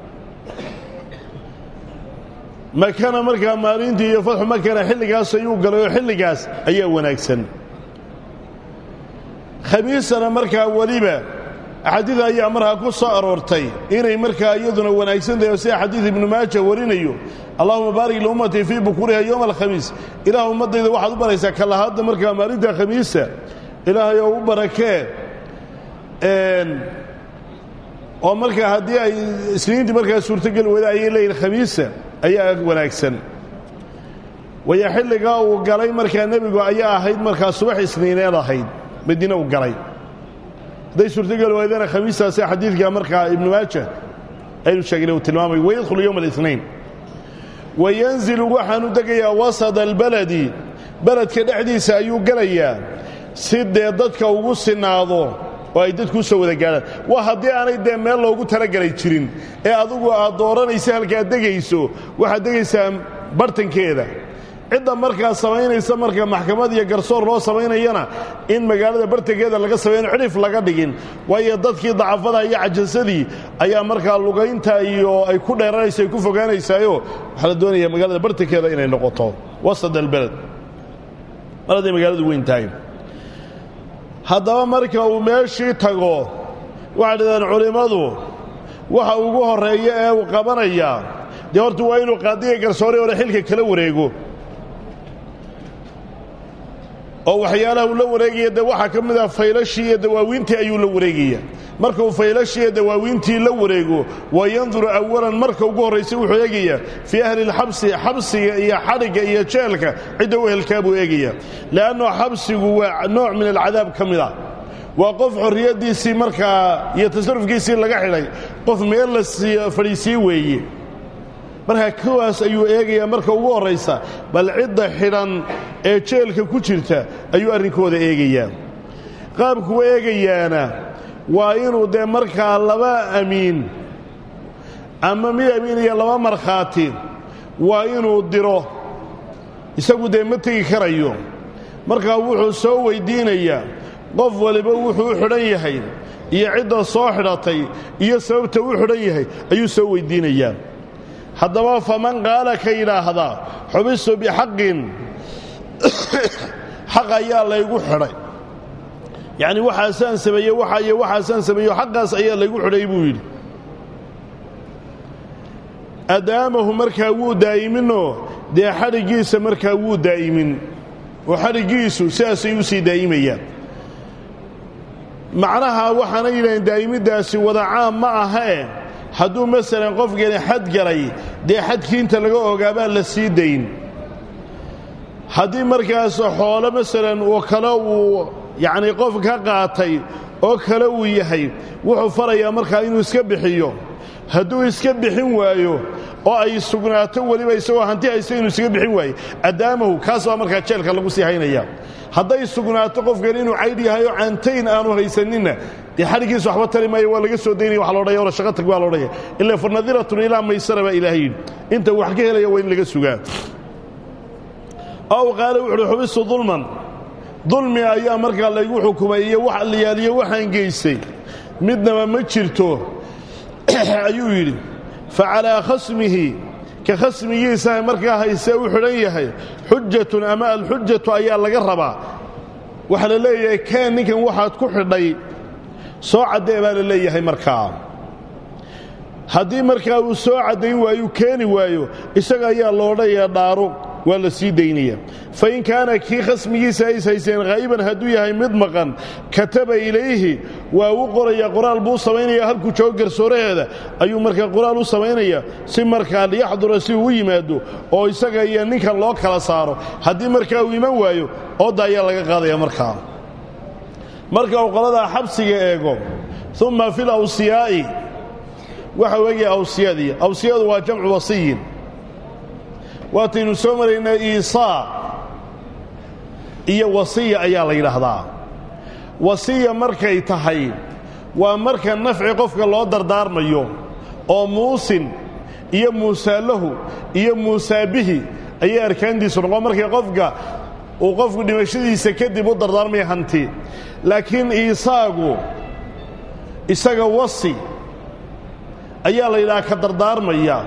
makana markaa maalintii iyo fatxu makana xilligaas ayuu galay oo xilligaas ayaa wanaagsan khamiisana markaa weliba axaadiid ayaa markaa ku soo aroortay inay markaa iyaduna wanaagsan tahay oo sida xadiid ibnu maaja warinayo allahuma baarik liummatii fii bukuriha yowma alkhamiis ilaah ummaddayda waxaad u baraysaa kalahadda markaa maalinta khamiisa ilaahay oo u barakee oo markaa haddii ay isniintii markaa suurtogeli wada ayay leeyihin khamiisa ayaa wanaagsan waya xilligaa uu galay markaa nebigu ayaa ahayd markaa subax isniineed ahayd madiine uu galay hadday suurtogeli waydana khamiistaasi xadiidka markaa ibnu maaja aynu sheegnay uu tilmaamay wayadkhulu yowma alinayn wayanzilu waxaanu degayaa wasada albaladi beledka dhexdiisa ayuu gelayaa si dee dadka ugu sinaado oo ay dadku u soo wada gaadhaan waa haddii aanay dee meel loogu talagelay jirin ee adugu aad dooranaysa halkaad degayso waxaad degaysaa bartankeeda cidda markaa samaynaysa marka maxkamad iyo garsoor loo samaynayana in magaalada bartankeeda laga samayno cidhif laga dhigin waayo dadkii dacafada iyo cajasadii ayaa markaa lugaynta iyo ay ku dheeranaysa ay ku fogaanaysaayo waxaa la doonayaa magaalada bartankeeda inay noqoto wasad albeled mar hadday magaaladu weyn tahay haddaba marka uu meeshii tago waxay dhahdeen culimmadu waxa ugu horreeya ee uu qabanayaa dee horta waa inuu qaadiga garsoore hore xilka kala wareego oo waxyaalaha uu la wareegaya dee waxaa ka mid ah faylashii iyo dawaawiintii ayuu la wareegaya marka uu faylashii iyo dawaawiintii la wareego wa yanduru awalan marka ugu horraysa wuxuu eegayaa fii ahli lxabsi xabsiga iyo xadhigga iyo jeelka cidda u ehelkaa buu eegaya le'anno xabsigu waa nooc min alcadaab ka mid ah waa qof xorriyaddiisii markaa iyo tasarufkiisii laga xidhay qof meel la fadhiisii weeye markaa kuwaas ayuu eegayaa marka ugu horraysa bal cidda xidhan ee jeelka ku jirta ayuu arrinkooda eegayaa qaabkuu eegayaana waa inuu dee markaa laba amiin ama mid amiin iyo laba markhaati waa inuu diro isagu dee ma tegi karayo markaa wuxuu soo weyddiinayaa qof waliba wuxuu u xidhan yahay iyo cidda soo xidhatay iyo sababta u xidhan yahay ayuu soo weyddiinayaa haddaba faman qaala ka yidhaahdaa xubistu bixaqin xaq ayaa laygu xidhay yacni waxaasaan sameeye waxa iyo waxaasaan sameeyo xaqaas ayaa laygu xidhay buu yidhi adaamahu markaa wuu daa'iminoo dee xadhiggiisa markaa wuu daa'imin oo xadhiggiisu sidaasay u sii daa'imayaan macnaha waxaana yidhahdeen daa'imiddaasi wada caam ma ahee hadduu masalan qofkani xad galay dee xadkii inta laga ogaabaa la sii dayn haddii markaas xoolo masalan oo kale uu yacnii qof ka qaatay oo kale uu yahay wuxuu farayaa markaa inuu iska bixiyo hadduu iska bixin waayo oo ay sugnaato weliba isagoo hanti haysta inuu iskaga bixin waayo adaamahu kaas baa markaa jeelka lagu sii haynaya hadday sugnaato qofkan inuu caydh yahay oo caantayn aanu haysaninna dee xadhiggiisa waxba tari maayo waa laga soo daynaya wa loodhaya wala shaqa tag baa loodhaya ila fanadiratun ilaa maysara baa ilaahay yidhi inta wax ka helaya waa in laga sugaa ow qaale wuxuuhi xubistu dulman dulmi ayaa markaa laygu xukumay iyo wax liyaaliyo waxaan geystay midnaba ma jirto ayuu yidhi fa calaa khasmihi ka khasmigiisaha markaa haysee u xidhan yahay xujatun ama alxujatu ayaa laga rabaa waxaa la leeyahay kaan ninkan waxaad ku xidhay soo caddee baa la leeyahay markaa haddii markaa uu soo caddayn waayu keeni waayo isaga ayaa loodhaya dhaaro waa la sii daynaya fa in kaana kii khasmigiisa ays hayseen khaa'iban hadduu yahay mid maqan kataba ilayhi waa u qoraya qoraal buu samaynaya halkuu joogo garsooraheeda ayuu markaa qoraal u samaynaya si markaa liyaxdura si uu u yimaado oo isaga iyo ninkan loo kala saaro haddii markaa uu iman waayo oodda ayaa laga qaadaya markaa marka uu qoladaa xabsiga eego umma fi lawsiyaa'i waxa weegaya awsiyadii awsiyadu waa jamcu wasiyin waataynu soo maraynaa iisaa iyo wasiya ayaa la yidhaahdaa wasiya markay tahay waa marka nafci qofka loo dardaarmayo oo muusin iyo muusaalahu iyo muusaabihi ayay arkaantiisu noqon markay qofka uu qofku dhimashadiisa kadib u dardaarmaya hanti laakiin iisaagu isaga wasi ayaa la yidhaha ka dardaarmaya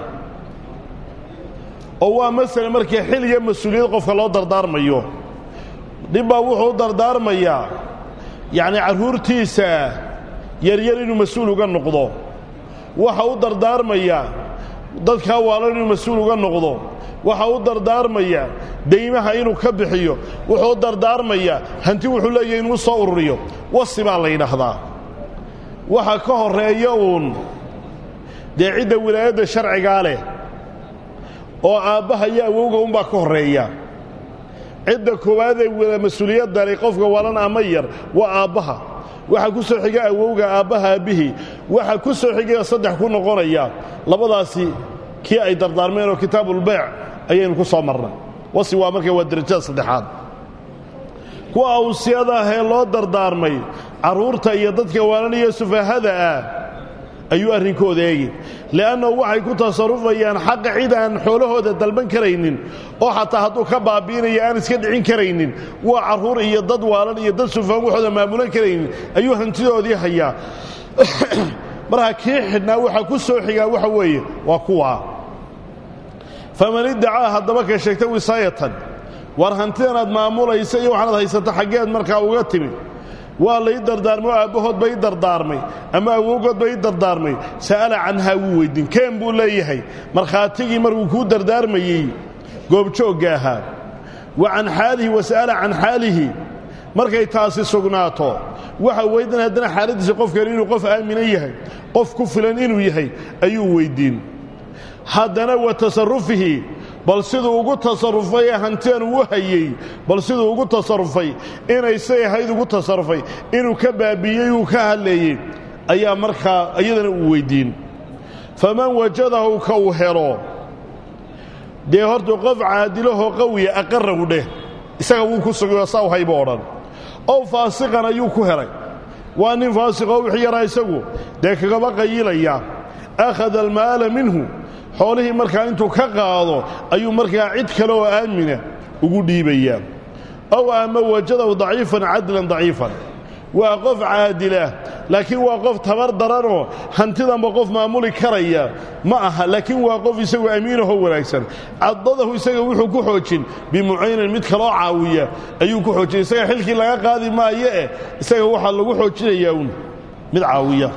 oo waa masala markii xil iyo mas-uuliyad qofka loo dardaarmayo dhibbaa wuxuu u dardaarmayaa yacni carruurtiisa yaryar inuu mas-uul uga noqdo waxa u dardaarmaya dadkaa waalan inuu mas-uul uga noqdo waxa u dardaarmaya daymaha inuu ka bixiyo wuxuu u dardaarmaya hanti wuxuu leeyahy inuu soo ururiyo wasi baa la yidhaahdaa waxa ka horreeya uun dee cidda wilaayadda sharcigaa leh oo aabbaha iyo awowga unbaa ka horreeya cidda koowaad ee mas-uuliyadda leh qofka walan ama yar waa aabbaha waxaa ku soo xiga awowga aabbaha aabbihii waxaa ku soo xigaya saddex ku noqonaya labadaasi kii ay dardaarmeen oo kitaabulbayc ayaynu ku soo marnay wasi waa marka waa derajada saddexaad kuwa awsiyada ahee loo dardaarmay carruurta iyo dadka waalan iyo sufahada ah ayuu arrinkooda eegi li'annahu waxay ku tasarrufayaan xaqa cid aan xoolahooda dalban karaynin oo xataa hadduu ka baabi'inayo aan iska dhicin karaynin waa carruur iyo dad waalan iyo dad sufaan waxooda maamulan karaynin ayuu hantidoodii hayaa marka kii xidhnaa waxaa ku soo xigaa waxa weeye waa kuwaa faman iddacaa haddaba ka sheegta wisaayatan war hantidan aad maamulaysa iyo waxaanaad haysata xaggeed markaa uga timid waa lai dardaarmay oo aabbahood ba ii dardaarmay ama awowgood ba ii dardaarmay sa'ala canhaa wuu weyddiin keen buu leeyahay markhaatigii markuu kuu dardaarmayey goobjoogga ahaa wa can xaalihi wa sa'ala can xaalihi markay taasi sugnaato waxa weyddan haddana xaaladdiisa qofkani inuu qof aamina yahay qof ku filan inuu yahay ayuu weyddiin haddana wa tasarrufihi bal siduu ugu tasarrufay ee hantidan uu hayey bal siduu ugu tasarrufay inay say ahayd ugu tasarrufay inuu ka baabiiyey uu ka hadleeyey ayaa markaa iyadana uu weyddiin faman wajadahu ka uu helo dee horta qof caadilahoo qawiya aqarahu dheh isaga wuu ku sugayo saa u haybo odhan ow faasiqan ayuu ku helay waa nin faasiqoo wixii yaraa isagu dee kagaba qayilaya akhada almaala minhu xoolihii markaa intuu ka qaado ayuu markaa cid kale oo aamina ugu dhiibayaa ow ama wajadahu daciifan cadlan daciifan waa qof caadilah laakiin waa qof tabar daranoo hantidanba qof maamuli karaya ma aha laakiin waa qof isagu amiinahoo wanaagsan cadadahu isaga wuxuu ku xoojin bimucaynin mid kaloo caawiya ayuu ku xoojin isaga xilkii laga qaadi maayo eh isaga waxaa lagu xoojinayaa un mid caawiya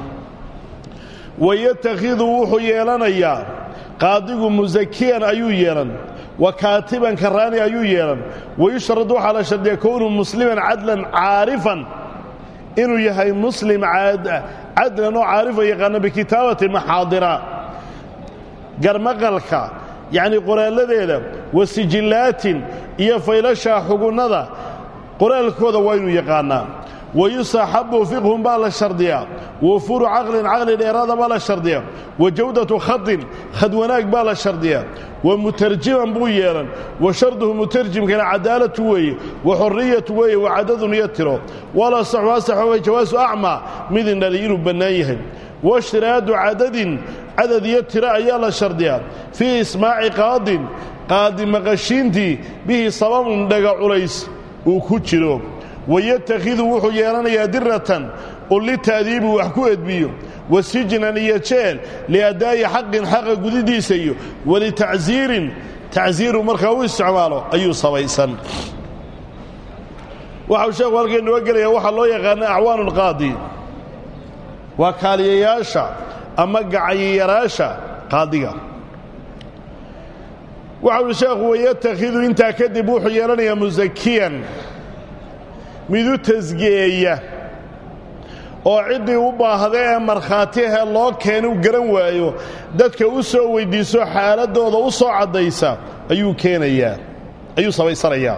wayatakhidu wuxuu yeelanayaa qaadigu musakiyan ayuu yeelan wa kaatiban karaani ayuu yeelan wayushrad waxaa la shardiya kownu musliman cadlan caarifan inuu yahay muslim cadlan oo caarifa yaqaana bikitaabati maxaadira garmaqalka yacnii qoraalladeeda wa sijillaatin iyo faylashaa xugunnada qoraalkooda waa inuu yaqaannaa wayusaxabu fiqhun baa la shardiyaa wafuuru caqlin caqli dheeraada baa la shardiyaa wa jawdatu khadin khad wanaag baa la shardiyaa wa mutarjiman buu yeelan wa sharduhu mutarjimkana cadaalatu weeye wa xorriyatu weeye wa cadadun iyo tiro wala saxu asaxowa jawaasu acmaa mid indhali inuu bannaan yahay washtiraadu cadadin cadad iyo tiro ayaa la shardiyaa fii ismaaci qaadin qaadi maqashiintii bihi sababun dhaga culays uu ku jiro wayatakhidu wuxuu yeelanayaa diratan oo lita'diibi wax ku edbiyo wa sijnan iyo jeel liaddaa'i xaqin xaqa gudidiisa iyo walitacsiirin tacsiiru markaa u isticmaalo ayuu sabaysan waxau sheekhu halkay noo gelaya waxaa loo yaqaana acwaanu lqaadi waa kaaliyayaasha ama gacanyaraasha qaadiga waxa uhi sheekhu wayatakhidu intaa kadib wuxuu yeelanayaa musakiyan mid u tasgiyeeya oo ciddii u baahda ee markhaatiahee loo keena u garan waayo dadka u soo weyddiiso xaaladdooda u soo caddaysa ayuu keenayaa ayuu samaysanayaa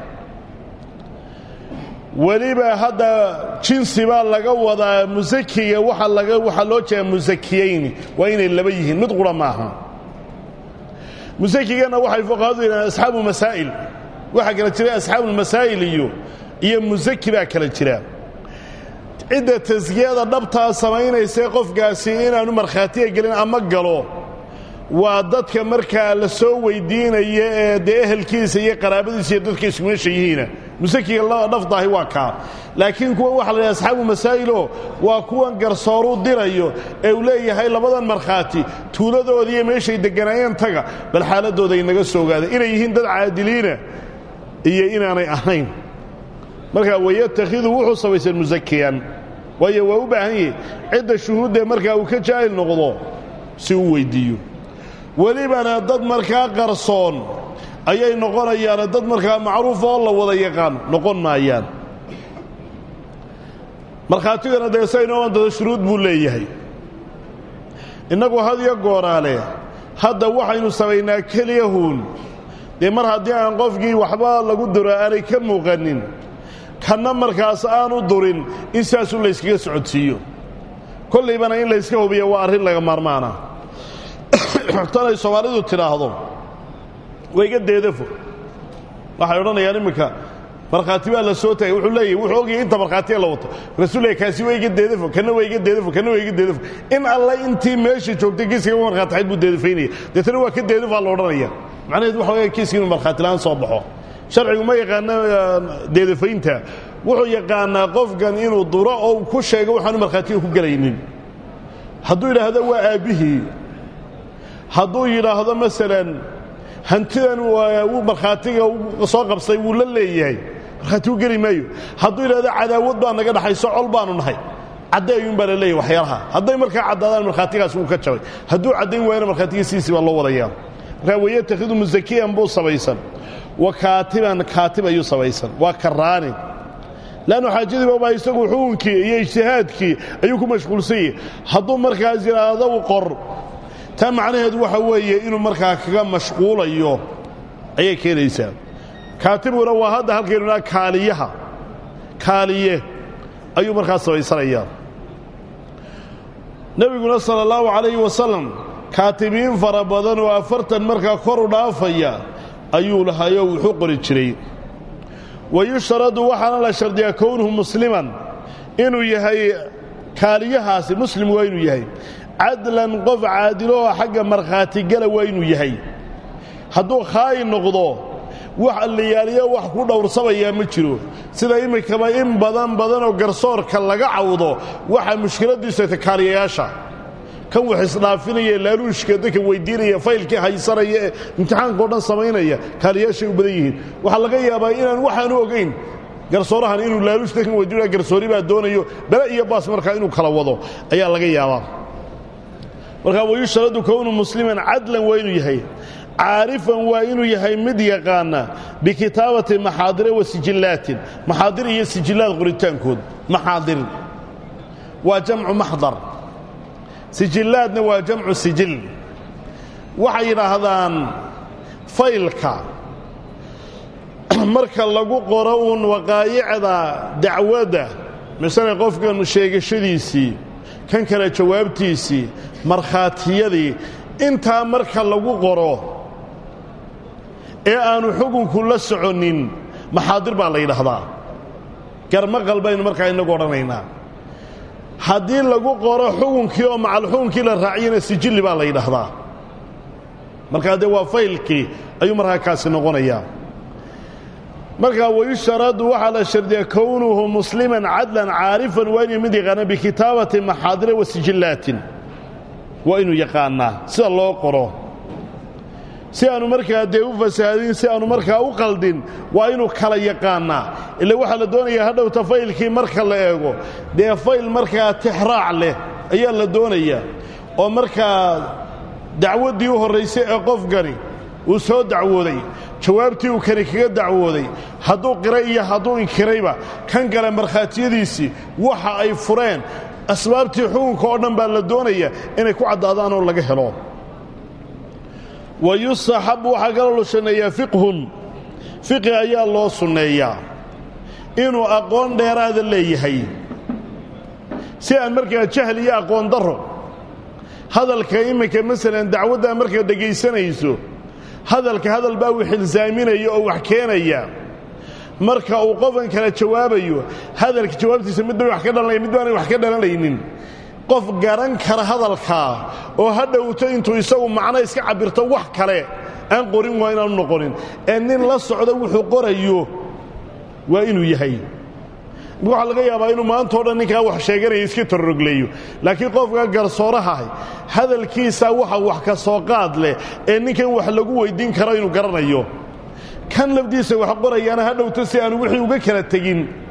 weliba hadda jinsi baa laga wadaa musakiga waxa laga waxaa loo jeedaa musakiyayni waa inay laba yihiin mid qura maaha musakigana waxay fuqahadu yidhahdeen asxaabu masaa'il waxaa kala jira asxaabulmasaa'il iyo iyo musaki baa kala jira cidda taskiyada dhabtaa samaynaysae qofkaasi inaanu markhaatiga gelin ama galo waa dadka markaa la soo weyddiinaya ee dee ehelkiisa iyo qaraabadiisa iyo dadka isku meesha yihiina musakiga dhaftaahi waa kaa laakiin kuwan waxa la yidhaha asxaabu masaa'iloo waa kuwan garsooruu dirayo ee uu leeyahay labadan markhaati tuuladoodiiyo meeshay degganaayeen taga bal xaaladdooda inaga soo ogaada inay yihiin dad caadiliina iyo inaanay ahayn markaa wayatakhidu wuxuu samaysan musakiyan waayo waa u baahan yahi cidda shuhuuddee markaa uu ka jaahil noqdo si uu weyddiiyo welibana dad markaa qarsoon ayay noqonayaane dad markaa macruuf oo la wada yaqaan noqon maayaan markhaatigana dee saynoo dada shuruud buu leeyahay innagu had iyo gooraale hadda waxaynu samaynaa keliyahuun dee mar haddii aan qofkii waxba lagu duro aanay ka muuqanin kanna markaas aanu durin in saasuu layskaga socodsiiyo kollaybana in layska hubiya waa arrin laga maarmaana tanay soomaalidu tidhaahdo wayga deedafo waxay odhanayaan imminka markhaati baa la soo taagay wuxuu leeyahy wuxuu ogyahay inta markhaatiya la wato markaasuu leeyahy kaasi waa iga deedafo kana waa iga deedafo kana waa iga deedafo in alle intii meesha joogtay kiiskaba markhaatixayd buu deedafaynaya deetana waa ka deedafaa la odhanaya macnaheedu waxa weya kiiska inuu markhaatilaan soo baxo sharcigu ma yaqaana deedafaynta wuxuu yaqaanaa qofkan inuu duro oo ku sheego waxaanu markhaatiga ku gelaynin hadduu yidhaahdo waa aabbihii hadduu yidhaahdo masalan hantidan wuu markhaatiga soo qabsay wuu la leeyahay markhaati u geli maayo hadduu yidhahdo cadaawad baa naga dhaxayso col baanu nahay caddeeyun baa la leeyahy waxyaalaha hadday markaa caddaadaan markhaatigaas wuu ka jabay hadduu caddayn waayana markhaatigiisiisii baa loo wadayaa markaa wayatakhidu musakiyan buu samaysan wa kaatiban kaatib ayuu samaysan waa karaani leannu xaajadiibabaa isagu xukunkii iyo ijtihaadkii ayuu ku mashquulsan yahay hadduu markaas yidhaahdo qor taa macnaheedu waxa weeye inuu markaa kaga mashquulayo ayay keenaysaa kaatibguna waa hadda halkaynu idhaha kaaliyaha kaaliye ayuu markaa samaysanayaa nebiguna sala allahu calayhi wasalam kaatibiin fara badan oo afartan markaa kor u dhaafaya ayuu lahayoo wuxuu qori jiray wayushtaradu waxaana la shardiyaa kownuhu musliman inuu yahay kaaliyahaasi muslim waa inuu yahay cadlan qof caadiloo xagga markhaatigala waa inuu yahay hadduu khaayin noqdo wax alliyaaliyo wax ku dhowrsamayaa ma jiro sida iminkaba in badan badanoo garsoorka laga cawdo waxaa mushkiladiisu ta kaaliyayaasha kan wax isdhaafinaya laaluushka dadka weyddiinaya faylkii haysanaya ee imtixaankao dhan samaynaya kaaliyayaashay u badan yihiin waxaa laga yaabaa inaan waxaanu ogayn garsoorahan inuu laaluush dadkan weydiinaya garsoori baa doonayo bele iyo baas markaa inuu kala wado ayaa laga yaabaa markaa wayushtaradu kownu musliman cadlan waa inuu yahay caarifan waa inuu yahay mid yaqaana bikitaabati maxaadire wa sijillaatin maxaadir iyo sijillaad qoritaankood maxaadir waa jamcu maxdar sijillaadna waa jamcu sijil waxay yidhaahdaan faylka marka lagu qoro uun waqaayicda dacwadda masale qofkan sheegashadiisii kan kale jawaabtiisii markhaatiyadii intaa marka lagu qoro ee aanu xukunku la soconin maxaadir baa la yidhaahdaa garmaqal baynu markaa inagu odhanaynaa haddii lagu qoro xukunkii oo macalxukunkii la raaciyana sijilli baa la yidhaahdaa markaa dee waa faylkii ayuu markaa kaasi noqonayaa markaa wayushtaradu waxaa la shardiyaa kownuhu musliman cadlan caarifan waa inuu mid yaqaana bikitaabati maxaadire wa sijillaatin waa inuu yaqaanaa sida loo qoro si aanu markaa dee u fasaadin si aanu markaa u qaldin waa inuu kala yaqaanaa ila waxaa la doonayaa hadhowta faylkii marka la eego dee fayl markaa tixraac leh ayaa la doonayaa oo markaa dacwaddii u horraysay ee qofkani uu soo dacwooday jawaabtii uu kani kaga dacwooday hadduu qiray iyo hadduu inkirayba kan kale markhaatiyadiisii waxa ay fureen asbaabtii xukunka oo dhan baa la doonaya inay ku caddaadaan oo laga helo wa yustaxabu waxaa kaloo la sunneeyaa fiqhun fiqhi ayaa loo sunneeyaa inuu aqoon dheeraada leeyahay si aan markaa jahl iyo aqoon darro hadalka iminka masalan dacwaddaa markaad dhegaysanayso hadalka hadal baa uu xilsaaminaya oo wax keenaya marka uu qofkan kala jawaabayo hadalka jawaabtiisa mid bay wax ka dhalanaya mid baanay wax ka dhalanaynin qof garan kara hadalkaa oo ha dhowto intuu isagu macno iska cabirto wax kale aan qorin waa inaanu noqonin ee nin la socdo wuxuu qorayo waa inuu yahay waxaa laga yaabaa inuu maantao dhan ninkaa wax sheeganaya iska tororogleeyo laakiin qofka garsoorahahay hadalkiisaa waxa wax ka soo qaad leh ee ninkan wax lagu weyddiin karo inuu garanayo kan lafdiisa wax qorayaana ha dhowto si aanu wixii uga kala tegin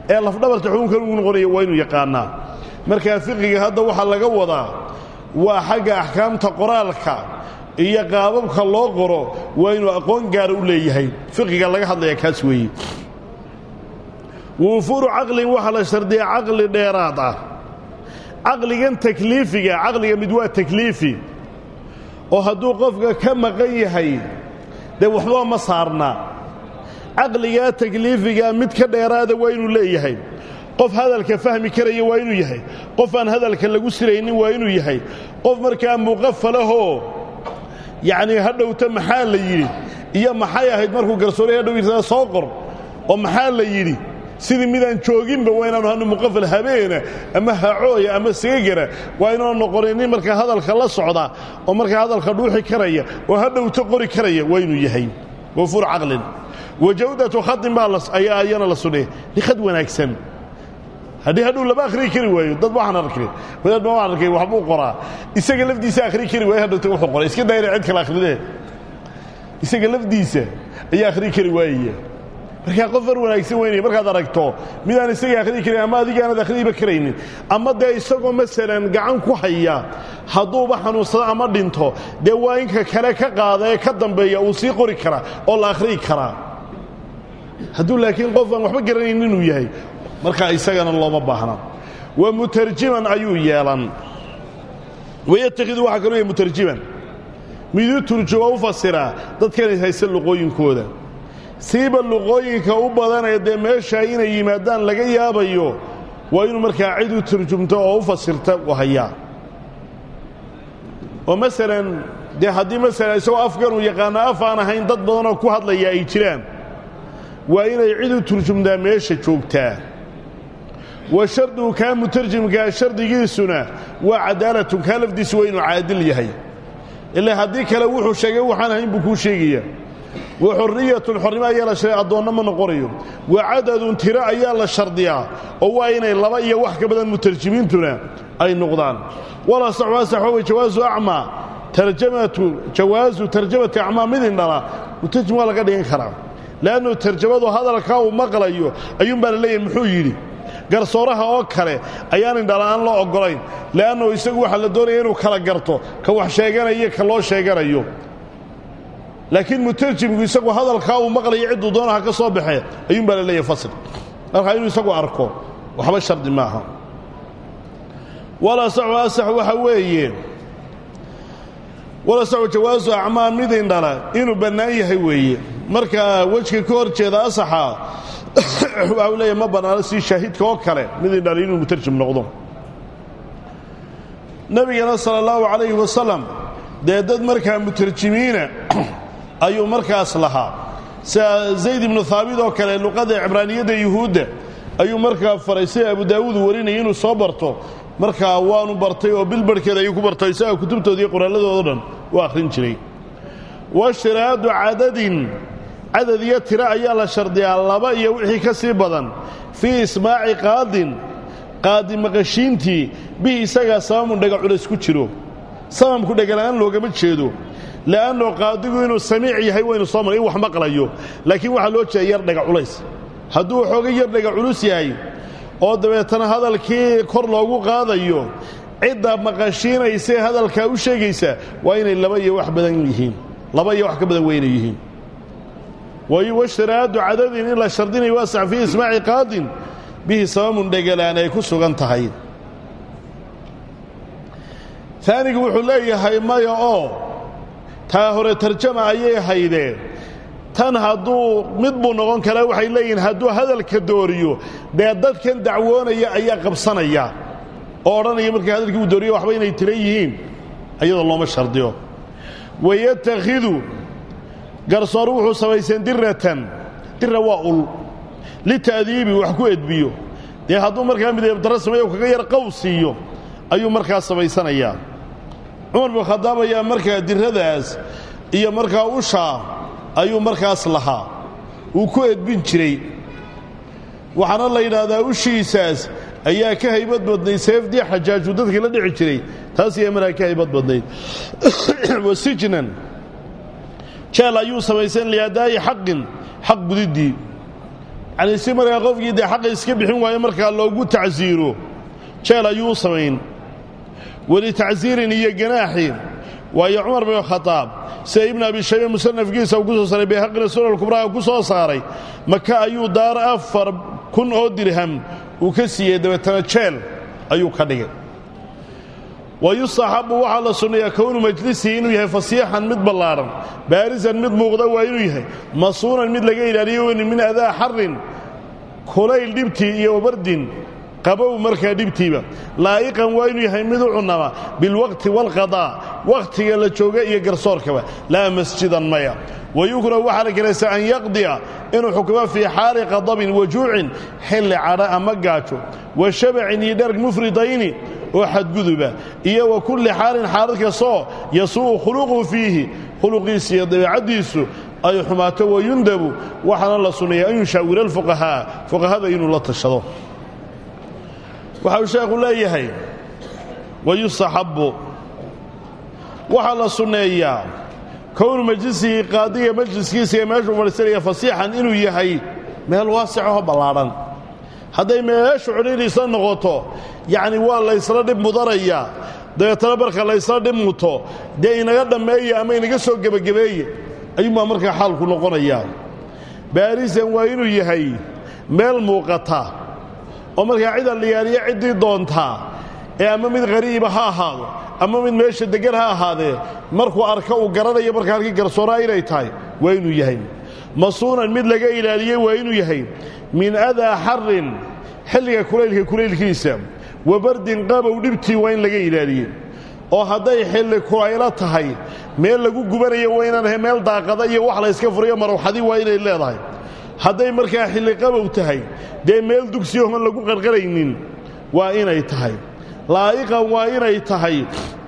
ee lafdhabarta xukunkan ugu noqonaya waa inuu yaqaanaa markaa fiqiga hadda waxaa laga wadaa waa xagga axkaamta qoraalka iyo qaababka loo qoro waa inuu aqoon gaara u leeyahay fiqiga laga hadlaya kaas weeye wuufuuru caqlin waxaa la shardiya caqli dheeraad ah caqligan takliifiga caqliga mid waa takliifi oo hadduu qofka ka maqan yahay dee waxba ma saarna caqligaa takliifigaa mid ka dheeraada waa inuu leeyahay qof hadalka fahmi karaya waa inuu yahay qof aan hadalka lagu siraynin waa inuu yahay qof markaa muqafalahoo yacnii hadhowta maxaa la yidhi iyo maxay ahayd markuu garsoore hadhow yirtada soo qor oo maxaa la yidhi sidii midaan jooginba waa inaanu hanu muqafal habeena ama hacooya ama seegara waa inaanu noqonin nin markaa hadalka la socda oo markaa hadalka dhuuxi karaya oo hadhowta qori karaya waa inuu yahay wafuur caqlin wa jawdatu khadin baa ayaa ayana la sudhay khad wanaagsan haddii hadhuu lama akhriyi kari waayo dad waxaan arkay wadaad ma waan arkay waxbuu qoraa isaga lafdiisa akhriyi kari waayo hadhowta wuxuu qoray iska daayna cid kale akhridee isaga lafdiisa ayaa akhriyi kari waayaya markaa qof far wanaagsan weynaya markaad aragto midaan isaga akhriyi karin ama adigaanad akhriyiba karaynin ama dee isagoo masalan gacan ku haya hadduuba xanuunsado ama dhinto dee waa inka kale ka qaada ee ka dambeeya uu sii qori karaa oo la akhriyi karaa hadduu laakiin qof aan waxba garanayn inuu yahay markaa isagana looma baahna wa mutarjiman ayuu yeelan wayatakhidu waxaa kaloo yahay mutarjiman midu turjumo u fasiraa dadkanay haysta luqooyinkooda siiba luqooyinka u badanee dee meeshaa inay yimaadaan laga yaabayo waa inuu markaa cid u turjumto oo u fasirta u hayaa oo masalan dee haddii masalan isagoo afganuu yaqaano af aan ahayn dad badanoo ku hadlaya ay jiraan waa inay cid u turjumtaa meesha joogtaa wa shardigu kaa mutarjimkaa shardigiisuna waa cadaalatun kaa lafdiisu waa inuu caadil yahay ilaa haddii kale wuxuu sheegay waxaan ahayn buu kuu sheegaya wa xorriyatun xornimo ayaa la shardiya addoonna ma noqonayo wa cadadun tiro ayaa la shardiyaa oo waa inay laba iyo wax ka badan mutarjimiintuna ay noqdaan walaa saxwa saxwa way jawaasu acmaa tarjamatu jawaasu tarjamati acmaa mid indhala mutarjim waa laga dhigan karaa le'annu tarjamadu hadalkaa uu maqlayo ayuunbaa la leeyahay muxuu yidhi garsooraha oo kale ayaan indhala'aan loo oggolayn le'annu isagu waxaa la doonaya inuu kala garto ka wax sheeganayo ka loo sheeganayo laakiin mutarjimku isagu hadalkaa uu maqlayo cidduu doonaha ka soo baxee ayuunbaa la leeyahay fasl markaa inuu isagu arko waxba shardi maaha walasaxu asax waxa weeye walasaxu jawaasu acmaa mid indhala inuu bannaan yahay weeye markaa wejka ka hor jeeda asaxa waxa uu leeyahay ma bannaano si shaahidka oo kale mid indhala inuu mutarjim noqdo nebigana sala allahu calayhi wasalam dee dad markaa mutarjimiina ayuu markaas lahaa sida zayd ibnu haabit oo kale luqadda cibraaniyadda yuhuudda ayuu markaa faray sida abu daawuud warinaya inuu soo barto markaa waanu bartay oo bilbarhkeeda ayuu ku bartay isaga kutubtooda iyo qoraalladoodo dhan u akhrin jiray washiraadu cadadin cadad iyo tiro ayaa la shardiyaa laba iyo wixii ka sii badan fii ismaaci qaadin qaadi maqashiintii bihi isagaa sabamun dhaga culays ku jiro sababku dhagala'aan loogama jeedo le'anno qaadigu inuu samiic yahay waynu soo maray in wax maqlayo laakiin waxaa loo jeeda yar dhaga culays hadduu xooga yar dhaga culus yahay oo dabeetana hadalkii kor loogu qaadayo cidda maqashiinaysee hadalkaa u sheegaysa waa inay laba iyo wax badan yihiin laba iyo wax ka badan waa inay yihiin washiraadu cadadin in la shardinayo waasac fii ismaaci qaadin bihi sabamun dhegalaan ay ku sugan tahay taanigu wuxuu leeyahay maya oo taa hore tarjama ayay haydeen tan hadduu mid buu noqon karaa waxay leeyihiin hadduu hadalka dooriyo dee dadkan dacwoonaya ayaa qabsanaya oo odhanaya markii hadalkii uu dooriyo waxba inay tira yihiin ayadoo looma shardiyo wayatakhidu garsoor wuxuu samayseen diratan dira waa ul lita'diibi wax ku edbiyo dee hadduu markaa mideebdaro sameeyo kaga yar qow siiyo ayuu markaa samaysanayaa cumar bin khadaab ayaa markaa diradaas iyo markaa ushaa ayuu markaas lahaa uu ku edbin jiray waxaana la yidhaahdaa ushiisaas ayaa ka haybad badnayd seefdii xajaaju dadkii la dhici jiray taas ayaa markaa ka haybad badnayd wasijnan jeel ayuu samayseen liadaa'i xaqin xaq gudiddii yacnii si markaa qofkii dee xaqa iska bixin waayo markaa loogu tacsiiro jeel ayuu u samayn weli tacsiirin iyo ganaaxi waayo cumar bin khadaab sida ibnu abi shaybe musanafkiisa uu ku soo saaray bayhaqina sunan kubraha ku soo saaray maka ayuu daar afar kun oo dirham uu ka siiyey dabeetana jeel ayuu ka dhigay wa yustaxabu waxaa la sunnayaa kownu majlisihi inuu yahay fasiixan mid ballaadhan baarisan mid muuqda waa inuu yahay masuunan mid laga ilaaliyo weyni min adaa xarin kulayl dhibtii iyo wabardin qabow markaa dhibtiiba laa'iqan waa inuu yahay mid u cunnama bilwaqti waalqadaa wakhtiga la jooga iyo garsoorkaba laa masjidan maya wayukrahu waxaa la karaysa an yaqdiya inuu xukumo fii xaali qadabin wajuucin xilli cadha ama gaajo wa shabacin iyo dherg mufridayni oo xadguduba iyo wa kulli xaalin xaalad kastoo yasuu'u khuluquhu fiihi khuluqiisa iyo dabeecaddiisu ay xumaato wayundabu waxaana la sunneeya an yushaawira alfuqahaa fuqahada inuu la tashado waxa uu sheekhu leeyahay wayustaxabbu waxaa la sunneeyaa kownu majlisihi qaadiga majliskiisa ee meeshuu fadhiisanaya fasiixan inuu yahay meel waasicahoo ballaadhan hadday meeshu cidhiidhiisla noqoto yacni waa laysla dhib mudanayaa dabeetana marka laysla dhib muto dee inaga dhammeeya ama inaga soo gebagabeeye ayuunbaa markaa xaalku noqonayaa baarisan waa inuu yahay meel muuqata oo markaa cid alliyaaliya ciddii doontaa ee ama mid qariiba ha ahaado ama mid meesha deggan ha ahaadee markuu arka uu garanayo markaa halkii garsoonaa inay tahay waa inuu yahay masuunan mid laga ilaaliyey waa inuu yahay min adaa xarin xilliga kulaylka kulaylkiisa wa bardin qabow dhibtii waa in laga ilaaliyey oo hadday xilli kulaylo tahay meel lagu gubanayo waa inaan ahay meel daaqada iyo wax layska furayo marwxadi waa inay leedahay hadday markaa xilli qabow tahay dee meel dugsiyahoon lagu qarqaraynin waa inay tahay laa'iqan waa inay tahay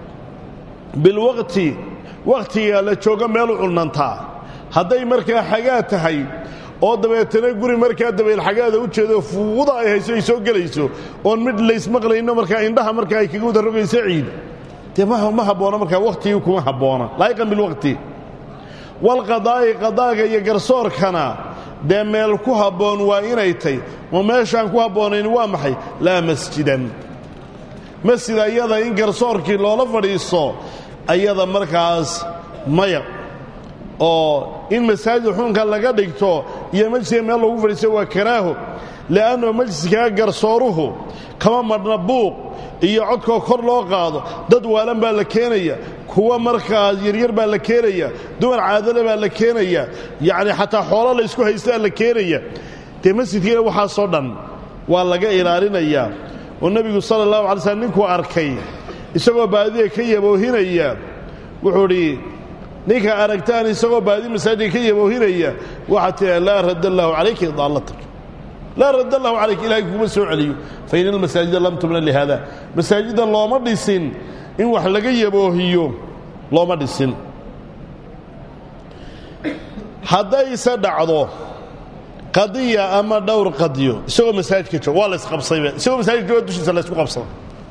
bilwaqti wakhtiga la joogo meel u cunantaa hadday markaa xagaa tahay oo dabeetana guri markaa dabeelxagaada u jeedo fuuda ay hayso ay soo gelayso oon mid laysmaqlayno markaa indhaha markaa ay kaga wada rogayso ciid dee ma habboona markaa wakhtigii kuma habboona laa'iqan bilwaqti walqadaa'i qadaaga iyo garsoorkana dee meel ku habboon waa inay tay oo meeshaan ku habboonayn waa maxay laa masjidan masjid ayada in garsoorkii loola fadhiisto ayada markaas maya oo in masaajid xuunka laga dhigto iyo majliska meel loogu fadhiisto waa karaaho li'anno majliskaa garsooruhu kama madhna buuq iyo codkoo kor loo qaado dad waalan baa la keenaya kuwa markaas yaryar baa la keenaya dumar caadale baa la keenaya yacni xataa xoolo la ysku haystaa la keenaya dee masjidkiina waxaasoo dhan waa laga ilaalinayaa oo nebigu sala allahu alay slm ninkuu arkay isagoo baadida ka yaboohinaya wuxuu idhi ninka aragtaan isagoo baadi masaajidka ka yaboohinaya waxaad tiaa laa radd allaahu calayka idaallatak laa radd allahu calayka ilahay kuma soo celiyo fa ina almasaajida lam tubna lihaada masaajidda looma dhisin in wax laga yaboohiyo looma dhisin haddayse dhacdo qadiya ama dhowr qadiyo isagoo masaajidka jooga waa la isqabsayba isagoo masaajidka jooga dushiisa la ysku qabsada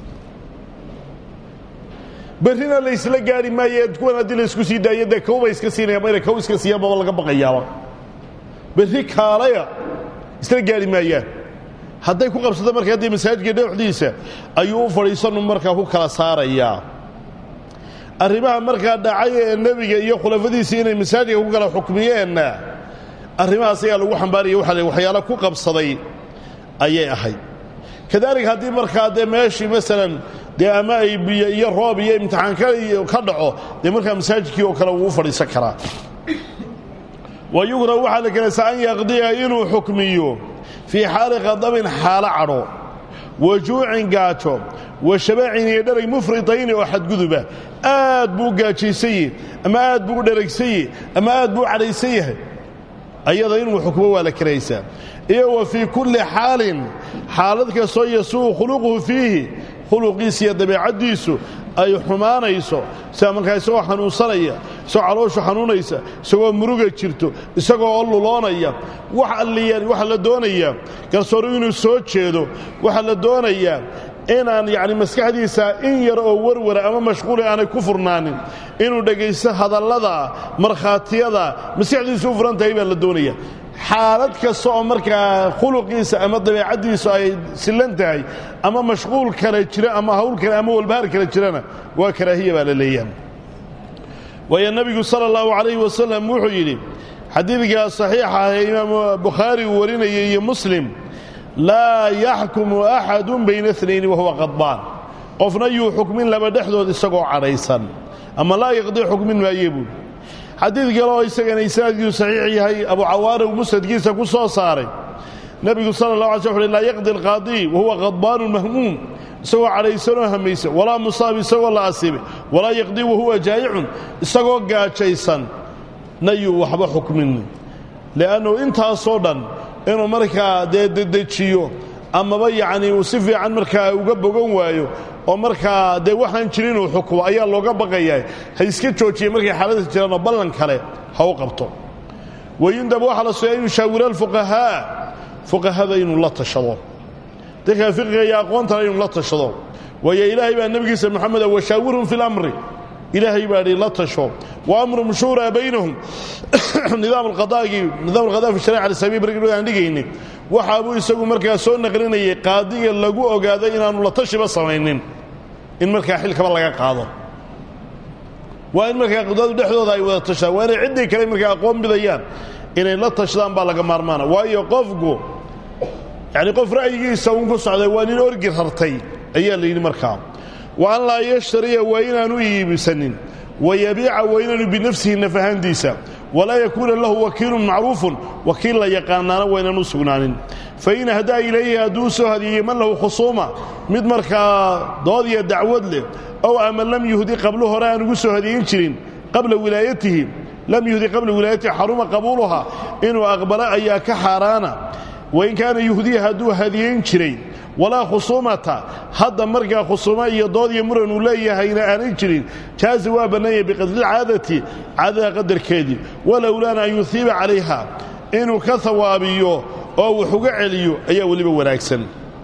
berrina laysla gaari maaye kuwan haddii laysku sii daayo dee kawbay iska siinaya mayna kaw iska siiyan baba laga baqayaaba berri kaalaya isla gaari maayaan hadday ku qabsato markaa dee masaajidka dhexdiisa ayuu u fadhiisanu markaa ku kala saarayaa arrimaha markaa dhacay ee nebiga iyo khulafadiisii inay masaajidka ku kala xukmiyeenna arrimahaas ayaa lagu xambaaraya waxa waxyaalo ku qabsaday ayay ahayd kadaalika haddii markaa dee meeshii masalan dee ama ay biyo iyo roob iyo imtixaan ka dhaco dee markaa masaajidkii oo kale wuu u fadhiisan karaa wa yukrahu waxaa la kelaysaa an yaqdiya inuu xukmiyo fii xaali qadabin xaalo cadho wa juucin gaajo wa shabaacin iyo dherag mufridayni oo xadguduba aad buu u gaajaysan yahi ama aad buu u dheragsan yahi ama aad buu u cadhaysan yahay ayada inuu xukmo waa la karaysaa iyo wa fii kulli xaalin xaalad kastoo yasuu'u khuluquhu fiihi khuluqiisa iyo dabeecaddiisu ay xumaanayso sida markaa isagoo xanuunsanaya isagoo calooshu xanuunaysa isagoo muruga jirto isagoo oo luloonaya wax alliya waxaa la doonayaa garsooru inuu soo jeedo waxaa la doonayaa inaan yacni maskaxdiisa in yar oo warwara ama mashquuli aanay ku furnaanin inuu dhegaysto hadallada markhaatiyada maskaxdiisu u furan tahay baa la doonaya xaalad kasta oo markaa khuluqiisa ama dabeecaddiisu ay sillan tahay ama mashquul kale jira ama hawl kale ama walbahaar kale jirana waa karaahiya baa la leeyahay waayo nebigu sala allahu calayhi wasalam wuxuu yidhi xadiidkaa saxiixa ah ee imaamu bukhaari uu warinayay iyo muslim laa yaxkumu axadun bayna اnayni wahuwa qadbaan qofna yuu xukmin laba dhexdood isagoo cadhaysan ama laa yaqdii xukmin maaye buuli xadiid kale oo isagana isnaadkiisu saxiix yahay abu cawaana uu musnadkiisa ku soo saaray nebigu sala اllah alay sl uxu laa yaqdi alqaadii wahuwa qadbaanu mahmuum isagoo cadhaysanoo hamaysan walaa musaab isagoo la asiibay walaa yaqdii wahuwa jaayicun isagoo gaajaysan na yuu waxba xukmin li'annu intaasoo dhan inuu markaa dee dedejiyo amaba yacnii uu si fiican markaa uga bogan waayo oo markaa dee waxaan jirin inuu xukumo ayaa looga baqayaa ha iska joojiya markay xaalada jiraanoo ballan kale ha u qabto wayundab waxaa la sugaa in yushaawira alfuqahaa fuqahada inuu la tashado dadka fiqiga iyo aqoontana inuu la tashado waayo ilaahay baa nebigiisa moxameda washaawirhum fi lamri ilaahay baa dhi la tasho wa amrum shuuraa baynahum nidaam alqadaagii nidaam alqadaa fi shariica alislaamiya barkii aan dhigaynin waxaabuu isagu markaa soo naqlinayay qaadiga lagu ogaaday inaanu la tashiba samaynin in markaa xilkaba laga qaado waa in markaa qadadu dhexdooda ay wada tashadaan waa inay ciddii kale markaa aqoon bidayaan inay la tashadaan baa laga maarmaana waayo qofku yacni qof ra'yigiisa uun ku socday waa nin orgi rartay ayaa la yidhi markaa wa an laa yashtariya waa inaanu iibisanin wayabiica waa inaanu binafsihi nafahaantiisa walaa yakuuna lahu wakiilun macruufun wakiil la yaqaanaana waa inaanu sugnaanin fain hadaa ilayhi hadduu soo hadiyeeyey man lahu khusuuma mid markaa dood iyo dacwad leh ow ama lam yuhdi qablo hore aan ugu soo hadiyin jirin qabla wilaayatihi lam yuhdi qabla wilaayatihi xaruma qabuuluha inuu aqbalo ayaa ka xaaraana wain kaana yuhdiya hadduu hadiyeyn jiray walaa khusuumata hadda markaa khusuumo iyo dood iyo muran uu leeyahayna aanay jirin jaaza waa bannaanyay biqadrilcaadati caadada qadarkeedii walowlaana an yuhiiba calayha inuu ka hawaabiyo oo wax uga celiyo ayaa weliba wanaagsan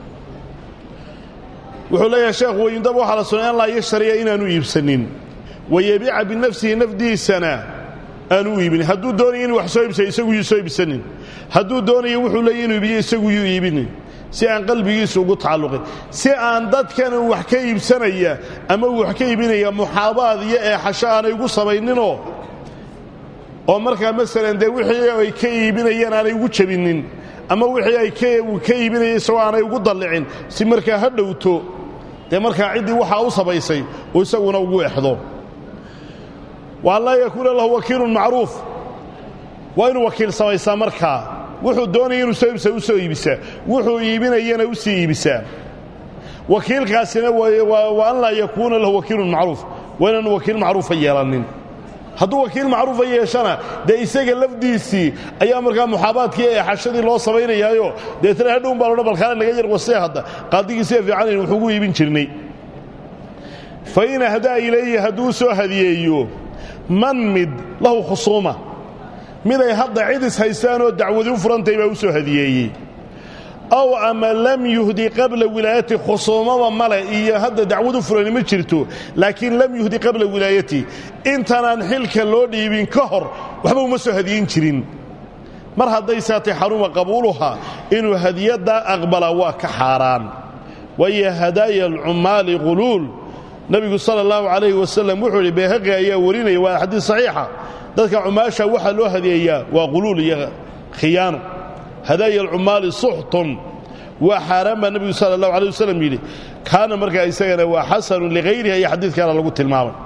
wuxuu leeyahay sheekhu wayundab waxaa la sunay an laa yashtariya inaanu iibsanin wayabiica binafsihi nafdiisana aanu u iibinin hadduu doonayo inuu wax soo iibsayo isagu yuu soo iibsanin hadduu doonayo wuxuu leeyahy inuu iibiyo isagu yuu iibinin si aan qalbigiisu ugu tacalluqin si aan dadkan uu wax ka iibsanaya ama uu wax ka iibinaya muxaabaad iyo eexasho aanay ugu samayninoo oo markaa masalan dee wixii ay ka iibinayaan aanay ugu jabinin ama wixii ay ka iibinaya isagoo aanay ugu dallicin si markaa ha dhowto dee markaa ciddii waxaa u samaysay oo isaguna ugu exdo wa an laa yakuuna lahu wakiilun macruuf waa inuu wakiil samaysaa markaa wuxuu doonaya inuu soo iibsa u soo iibisaa wuxuu iibinayana u sii iibisaa wakiilkaasina wa an laa yakuuna lahu wakiilun macruuf waa inaanu wakiil macruufa yeelanin hadduu wakiil macruufa yeeshana dee isaga lafdiisii ayaa markaa muxaabaadkii eexashadii loo samaynayaayo deetana hadhown baa loodhan balkaale naga yar wasee hadda qaadigii see fiicanayn wuxuugu iibin jirnay fa in ahdaa ilayhi hadduu soo hadiyeeyo man mid lahu khusuuma mid ay hadda cidis haystaan oo dacwadi u furantahay baa u soo hadiyeeyey ow ama lam yuhdi qabla wilaayati khusuumaba male iyo hadda dacwad u furani ma jirto laakiin lam yuhdi qabla wilaayati intaanaan xilka loo dhiibin ka hor waxba uma soo hadiyin jirin mar hadday saatay xaruma qabuuluha inuu hadiyaddaa aqbala waa ka xaaraan waayo hadaaya alcummaali quluul nebigu sala allahu calayhi wasalam wuxuu idhi beehaqi ayaa warinaya waa xadiis saxiixa dadka cumaasha waxaa loo hadiyeeyaa waa quluul iyo khiyaano hadaaya alcummaali suxtun waa xaaraan baa nebigu sala allahu alay wasalam yidhi kaana markaa isagana waa xasanun likhayriha iyo xadiidkaana lagu tilmaamay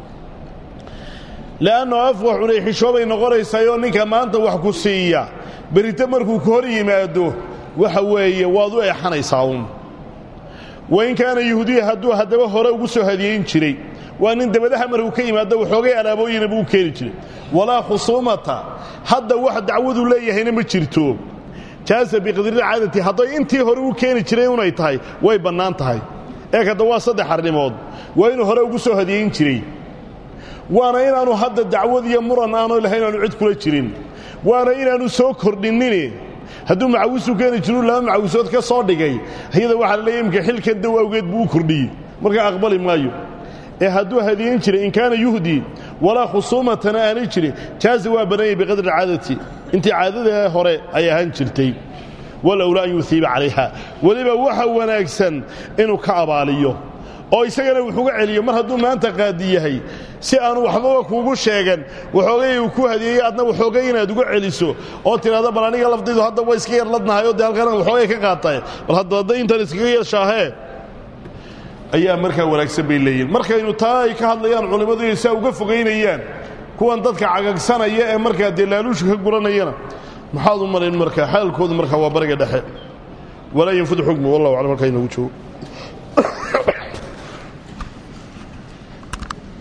le'anno afwax cunay xishoobay noqonaysayoo ninka maanta wax ku siiya berrito markuu ka hor yimaado waxa weeye waad u eexanaysaa uun wain kaana yuhudiya hadduu haddaba hore ugu soo hadiyeyn jiray waa nin dabadaha markuu ka yimaado waxoogay alaabooyina buu u keeni jiray walaa khusuumata hadda wax dacwadu leeyahayna ma jirto jaasa biqadri caadati hadday intii hore u keeni jiray unay tahay way bannaan tahay eeg hadda waa saddex arrimood waa inuu hore ugu soo hadiyeyn jiray waana inaannu hadda dacwad iyo muran aanu lahayn aanu cid kula jirin waana inaannu soo kordhinnine hadduu macawisu keeni jiru laba macawisood ka soo dhigay iyada waxaa la leeya imka xilkan dow awgeed buu u kordhiyey markaa aqbali maayo ee hadduu hadiyen jiray in kaana yuhdii walaa khusuumatana aanay jirin jaaza waa bannaanyay biqadri caadati intii caadada hore ay ahaan jirtay walowlaa an yuhiiba calayha weliba waxa wanaagsan inuu ka abaaliyo oo isagana wuxuuga celiyo mar hadduu maanta qaadi yahay si aanu waxbaba kuugu sheegan waxoogay uu ku hadiyeeyey adna waxoogay inaad uga celiso oo tidhahdo bal aniga lafdaydu hadda way iska yar ladnahay oo dee halkan waxoogay ka qaatay bal haddada intan iskaga yeeshaahee ayaa markaa wanaagsan bay leeyihin markaynu taa ay ka hadlayaan culimmadu inay saa uga fogaynayaan kuwan dadka cagagsanaya ee markaa dee laaluusha ka guranayana maxaad u malayn markaa xaalkoodu markaa waa bariga dhexe walaa yanfud xukmu wallahu aclam halkaa inoogu joogo